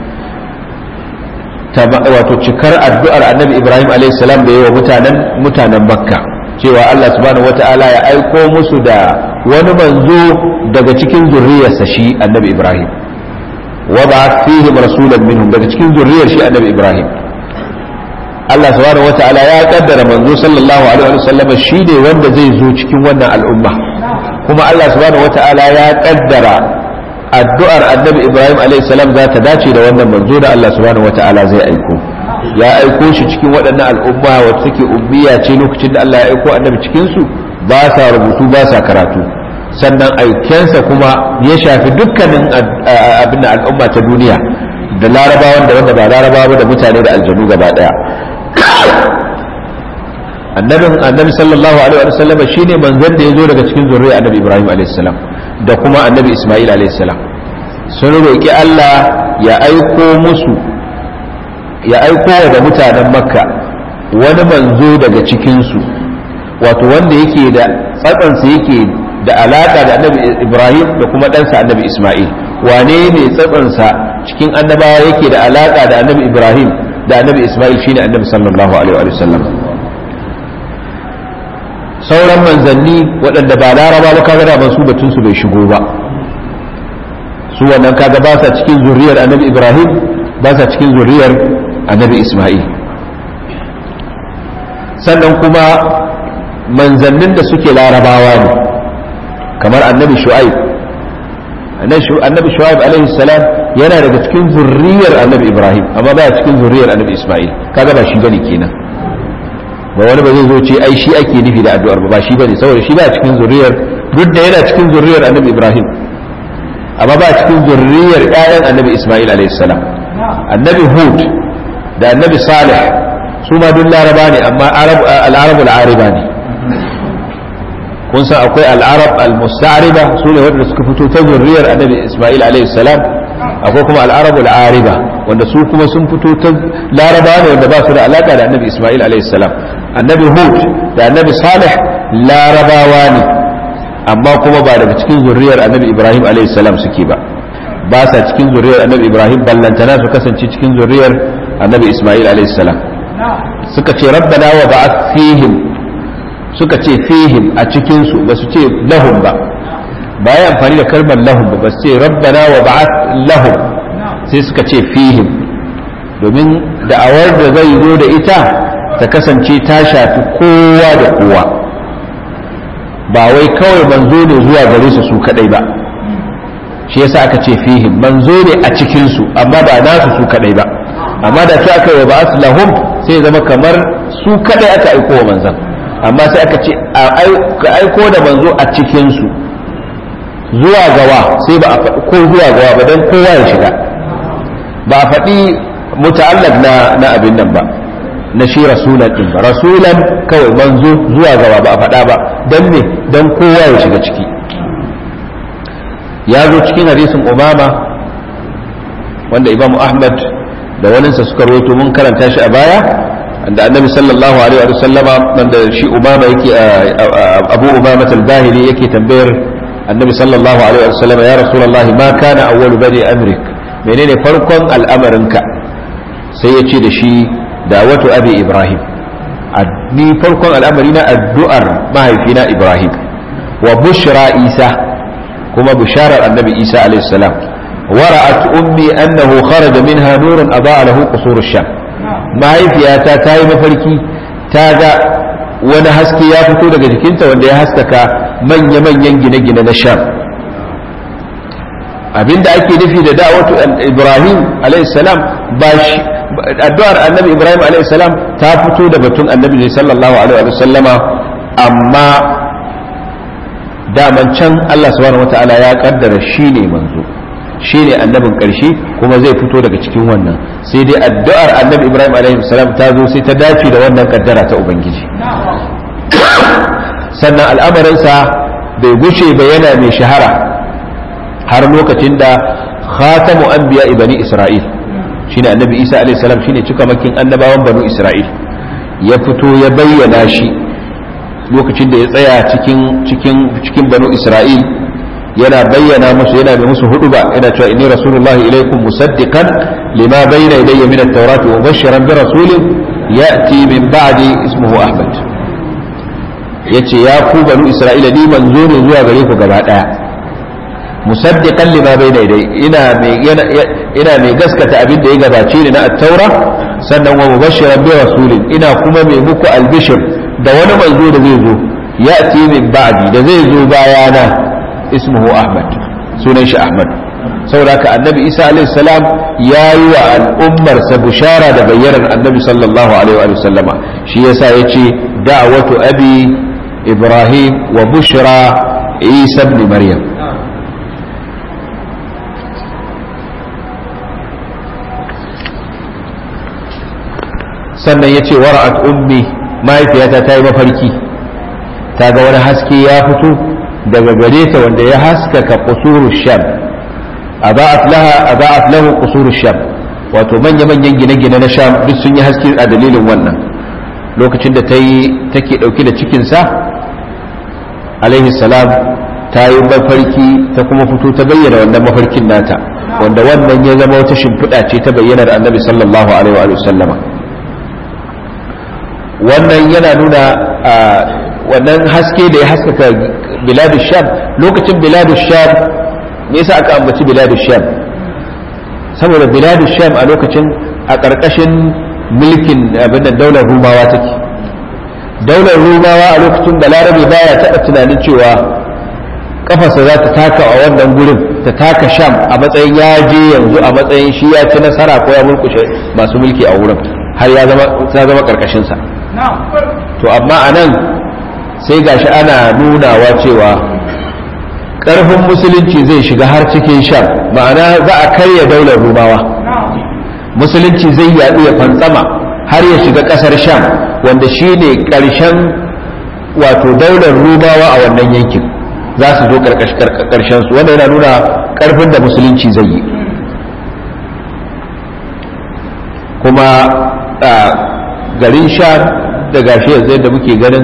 wato cikar addu'ar annabi ibrahim a.s. da yi wa mutanen mutanen makka cewa allah subhanahu wata'ala ya aiko musu da wani manzo daga cikin zurriyarsa shi annabi ibrahim wa ba fihim rasulan minhum daga cikin zurriyar shi annabi ibrahim allah subhanahu wata'ala ya kaddara manzo sallallahu alaihi wa sallam shi ne wanda zai zo cikin wannan al'umma kuma allah subhanahu wata'ala ya kaddara addu'ar annabi ibrahim salam za ta dace da wannan manzo da allah subhanahu wata'ala zai aiko ya aiko shi cikin waɗannan al'umma wacce take ummiya ce lokacin da allah ya aiko annabi cikin su ba sa rubutu ba sa karatu sannan aikensa kuma ya shafi dukkanin abin al'umma ta duniya da larabawan da wanda ba larabawa da mutane da aljanu gaba daya annabin annabi sallallahu alaihi wa sallam shine manzon da ya zo daga cikin zuriyar annabi ibrahim alaihi salam da kuma annabi Ismail alaihissalam sun roƙi Allah ya aiko musu ya aiko da mutanen makka wani manzo daga cikinsu wato wanda yake da tsatsansa yake da alaƙa da annabi Ibrahim da kuma ɗansa annabi Ismail wane ne tsatsansa cikin annabawa yake da alaƙa da annabi Ibrahim da annabi Ismail shine annabi sallallahu alaihi wa sallam sauran manzanni waɗanda ba laraba ba kaga da su batun su bai shigo ba su wannan kaga ba sa cikin zuriyar annabi ibrahim ba sa cikin zuriyar annabi isma'il sannan kuma manzannin da suke larabawa ne kamar annabi shu'aib annabi shu'aib alaihi salam yana daga cikin zuriyar annabi ibrahim amma ba cikin zuriyar annabi isma'il kaga ba shi bane kenan ba wani ba zai zo ce ai shi ake nufi da addu'ar ba shi bane saboda shi ba cikin zuriyar duk da yana cikin zuriyar annabi ibrahim amma ba cikin zuriyar ƴaƴan annabi isma'il alayhi salam annabi hud da annabi salih su ma duk laraba ne amma al-arab al-ariba ne kun san akwai al-arab al-musta'riba su ne wanda suka fito ta zuriyar annabi isma'il alayhi salam akwai kuma al-arab al-ariba wanda su kuma sun fito ta laraba ne wanda ba su da alaka da annabi isma'il alayhi salam annabi hud da annabi salih larabawa ne amma kuma ba daga cikin zuriyar annabi ibrahim alayhi salam suke ba ba sa cikin zuriyar annabi ibrahim ballantana su kasance cikin zuriyar annabi isma'il alayhi salam suka ce rabbana wa ba'ath fihim suka ce fihim a cikin su ba su ce lahum ba ba ya amfani da kalmar lahum ba ba su ce rabbana wa ba'ath lahum sai suka ce fihim domin da'awar da zai zo da ita ta kasance ta shafi kowa da kowa ba wai kawai manzo ne zuwa gare su su kadai ba shi yasa aka ce fihim manzo ne a cikin su amma ba nasu su kadai ba amma da ta aka yi ba lahum sai ya zama kamar su kadai aka aiko wa manzon amma sai aka ce ka aiko da manzo a cikin su zuwa gawa sai ba a faɗi ko zuwa gawa ba don kowa ya shiga ba a faɗi muta'allaq na na abin nan ba na shi rasulan din ba rasulan kawai manzo zuwa gaba ba a faɗa ba don me don kowa ya shiga ciki ya zo cikin hadisin umama wanda imamu ahmad da waninsa suka rawaito mun karanta shi a baya da annabi sallallahu alaihi wa sallama wanda shi umama yake abu umama al-bahili yake tambayar annabi sallallahu alaihi wa sallama ya rasulullahi ma kana awwalu bani amrik menene farkon al'amarinka sai ya ce da shi dawatu abi ibrahim ni farkon al'amari na addu'ar mahaifina ibrahim wa bushra isa kuma bisharar annabi isa alayhi salam wara'at ummi annahu kharaja minha nurun adaa lahu qusur sham mahaifiyata ta yi mafarki ta ga wani haske ya fito daga jikinta wanda ya haskaka manya-manyan gine-gine na sham abinda ake nufi da da'watu ibrahim alayhi salam ba shi addu'ar annabi ibrahim alayhi salam ta fito da batun annabi ne sallallahu alaihi wa sallama amma daman can Allah subhanahu wataala ya kaddara shi ne manzo shine annabin ƙarshe kuma zai fito daga cikin wannan sai dai addu'ar annabi ibrahim alaihi salam ta zo sai ta dace da wannan kaddara ta ubangiji sannan al'amarinsa bai gushe ba yana mai shahara har lokacin da khatamu anbiya bani isra'il shine annabi isa alaihi salam shine cika makin annabawan banu isra'il ya fito ya bayyana shi lokacin da ya tsaya cikin cikin cikin banu isra'il yana bayyana musu yana mai musu hudu ba yana cewa inni rasulullahi ilaikum musaddiqan lima bayna yadayya min at-taurati wa mubashiran bi rasulin ya'ti min ba'di ismuhu ahmad yace ya ku banu isra'ila ni manzo ne zuwa gare ku gaba daya musaddiqan lima bayna yadayya ina mai ina mai gaskata abin da ya gabace ni na at-taura sannan wa mubashiran bi rasulin ina kuma mai muku albishir da wani manzo da zai zo ya'ti min ba'di da zai zo bayana ismuhu ahmad sunan shi ahmad saboda haka annabi isa alaihi salam ya yi wa al'ummarsa bushara da bayyanar annabi sallallahu alaihi wa sallama shi yasa ya ce da'watu abi ibrahim wa bushra isa ibn maryam sannan ya ce wara'at ummi mahaifiyata ta yi mafarki ta ga wani haske ya fito daga gare ta wanda ya haskaka kusurul sham aba'at laha aba'at lahu kusurul sham wato manya manyan gine-gine na sham duk sun yi haske a dalilin wannan lokacin da ta yi take dauke da cikin sa alaihi salam ta yi mafarki ta kuma fito ta bayyana wannan mafarkin nata wanda wannan ya zama wata shimfiɗa ce ta bayyanar annabi sallallahu alaihi wa sallama wannan yana nuna wannan haske da ya haskaka biladu sham lokacin biladu sham me yasa aka ambaci biladu sham saboda biladu sham a lokacin a ƙarƙashin mulkin abin da daular rumawa take daular rumawa a lokacin da larabe baya taɓa tunanin cewa kafarsa za ta taka a wannan gurin ta taka sham a matsayin ya je yanzu a matsayin shi ya ci nasara ko ya mulkushe masu mulki a wurin har ya zama ta zama ƙarƙashinsa to amma a nan sai gashi ana nunawa cewa ƙarfin musulunci zai shiga har cikin sham ma'ana za a karya daular rumawa musulunci zai yaɗu ya fantsama har ya shiga ƙasar sham wanda shi ne ƙarshen wato daular rumawa a wannan yankin za su zo ƙarshen su wanda yana nuna ƙarfin da musulunci zai yi kuma garin sham da gashi yanzu yadda muke ganin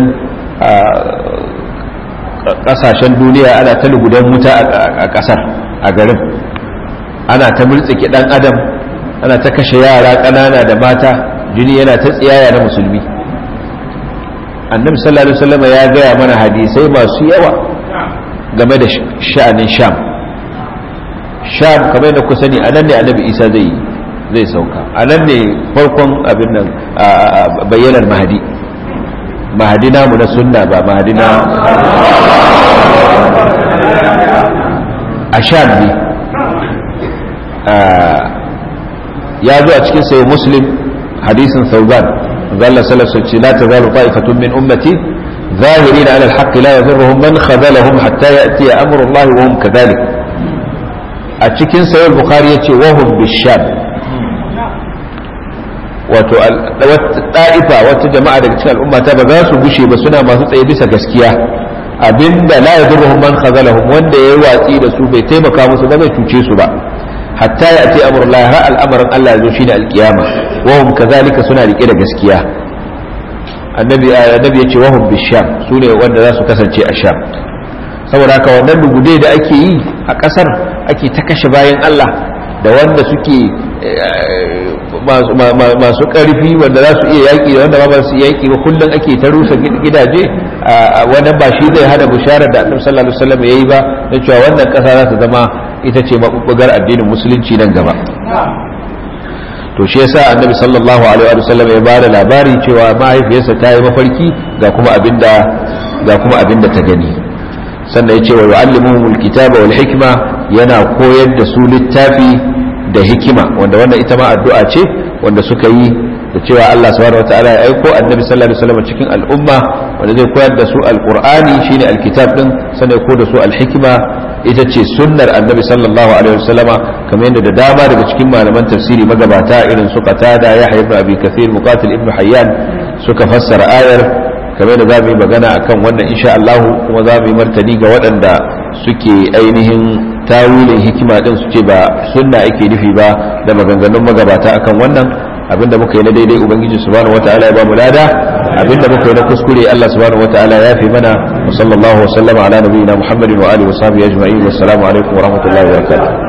kasashen duniya ana ta lugudan wuta a kasar a garin ana ta murtsike dan adam ana ta kashe yara ƙanana da mata jini yana ta tsiyaya na musulmi annabi sallallahu alaihi wasallam ya gaya mana hadisai masu yawa game da sha'anin sham sham kamar da ku sani a nan ne annabi isa zai zai sauka a nan ne farkon abin nan bayyanar mahadi mahadi namu na sunna ba mahadi na a sham ne ya zo a cikin sayi muslim hadisin sauban zalla salasa ce la ta zalu ta'ifatun min ummati ظاهرين على الحق لا يضرهم من خذلهم حتى يأتي أمر الله وهم كذلك أتشكين سيد البخاري يتي وهم بالشام wato ɗa'ifa wata jama'a daga cikin al'umma ta ba za su gushe ba suna masu tsaye bisa gaskiya abinda la yadurruhum man khazalahum wanda yayi watsi da su bai taimaka musu ba bai cuce su ba hatta ya ce amrullah har al'amarin Allah ya zo shine alkiyama wa hum kazalika suna rike da gaskiya annabi annabi yace wa hum bisham sune wanda za su kasance a sham saboda haka wannan lugude da ake yi a kasar ake ta kashe bayan Allah da wanda suke masu ƙarfi wanda za su iya yaƙi da wanda ba su yaƙi ba kullum ake ta rusa gidaje wannan ba shi zai hada bisharar da annabi sallallahu alaihi wasallam yayi ba na cewa wannan ƙasa za ta zama ita ce mabubbugar addinin musulunci nan gaba to shi yasa annabi sallallahu alaihi wasallam ya bada labari cewa mahaifiyarsa ta yi mafarki ga kuma abinda ga kuma abinda ta gani sannan ya ce wa yu'allimuhumul kitaba wal hikma yana koyar da su littafi da hikima wanda wannan ita ma addu'a ce wanda suka yi da cewa Allah subhanahu wataala ya aiko annabi sallallahu alaihi wasallam cikin al'umma wanda zai koyar da su alqur'ani shine alkitab din sannan ko da su alhikma ita ce sunnar annabi sallallahu alaihi wasallama kamar yadda da dama daga cikin malaman tafsiri magabata irin su qatada yahya ibn abi kathir muqatil ibn hayyan suka fassara ayar kamar da za mu yi magana akan wannan insha Allah kuma za mu yi martani ga waɗanda suke ainihin tawilin hikima din su ce ba sunna ake nufi ba da maganganun magabata akan wannan abinda muka yi na daidai ubangiji subhanahu wataala ya ba mu lada abinda muka yi na kuskure Allah subhanahu wataala ya fi mana wa sallallahu wa sallama ala nabiyina muhammadin wa alihi wa sahbihi ajma'in wassalamu alaikum wa rahmatullahi wa barakatuh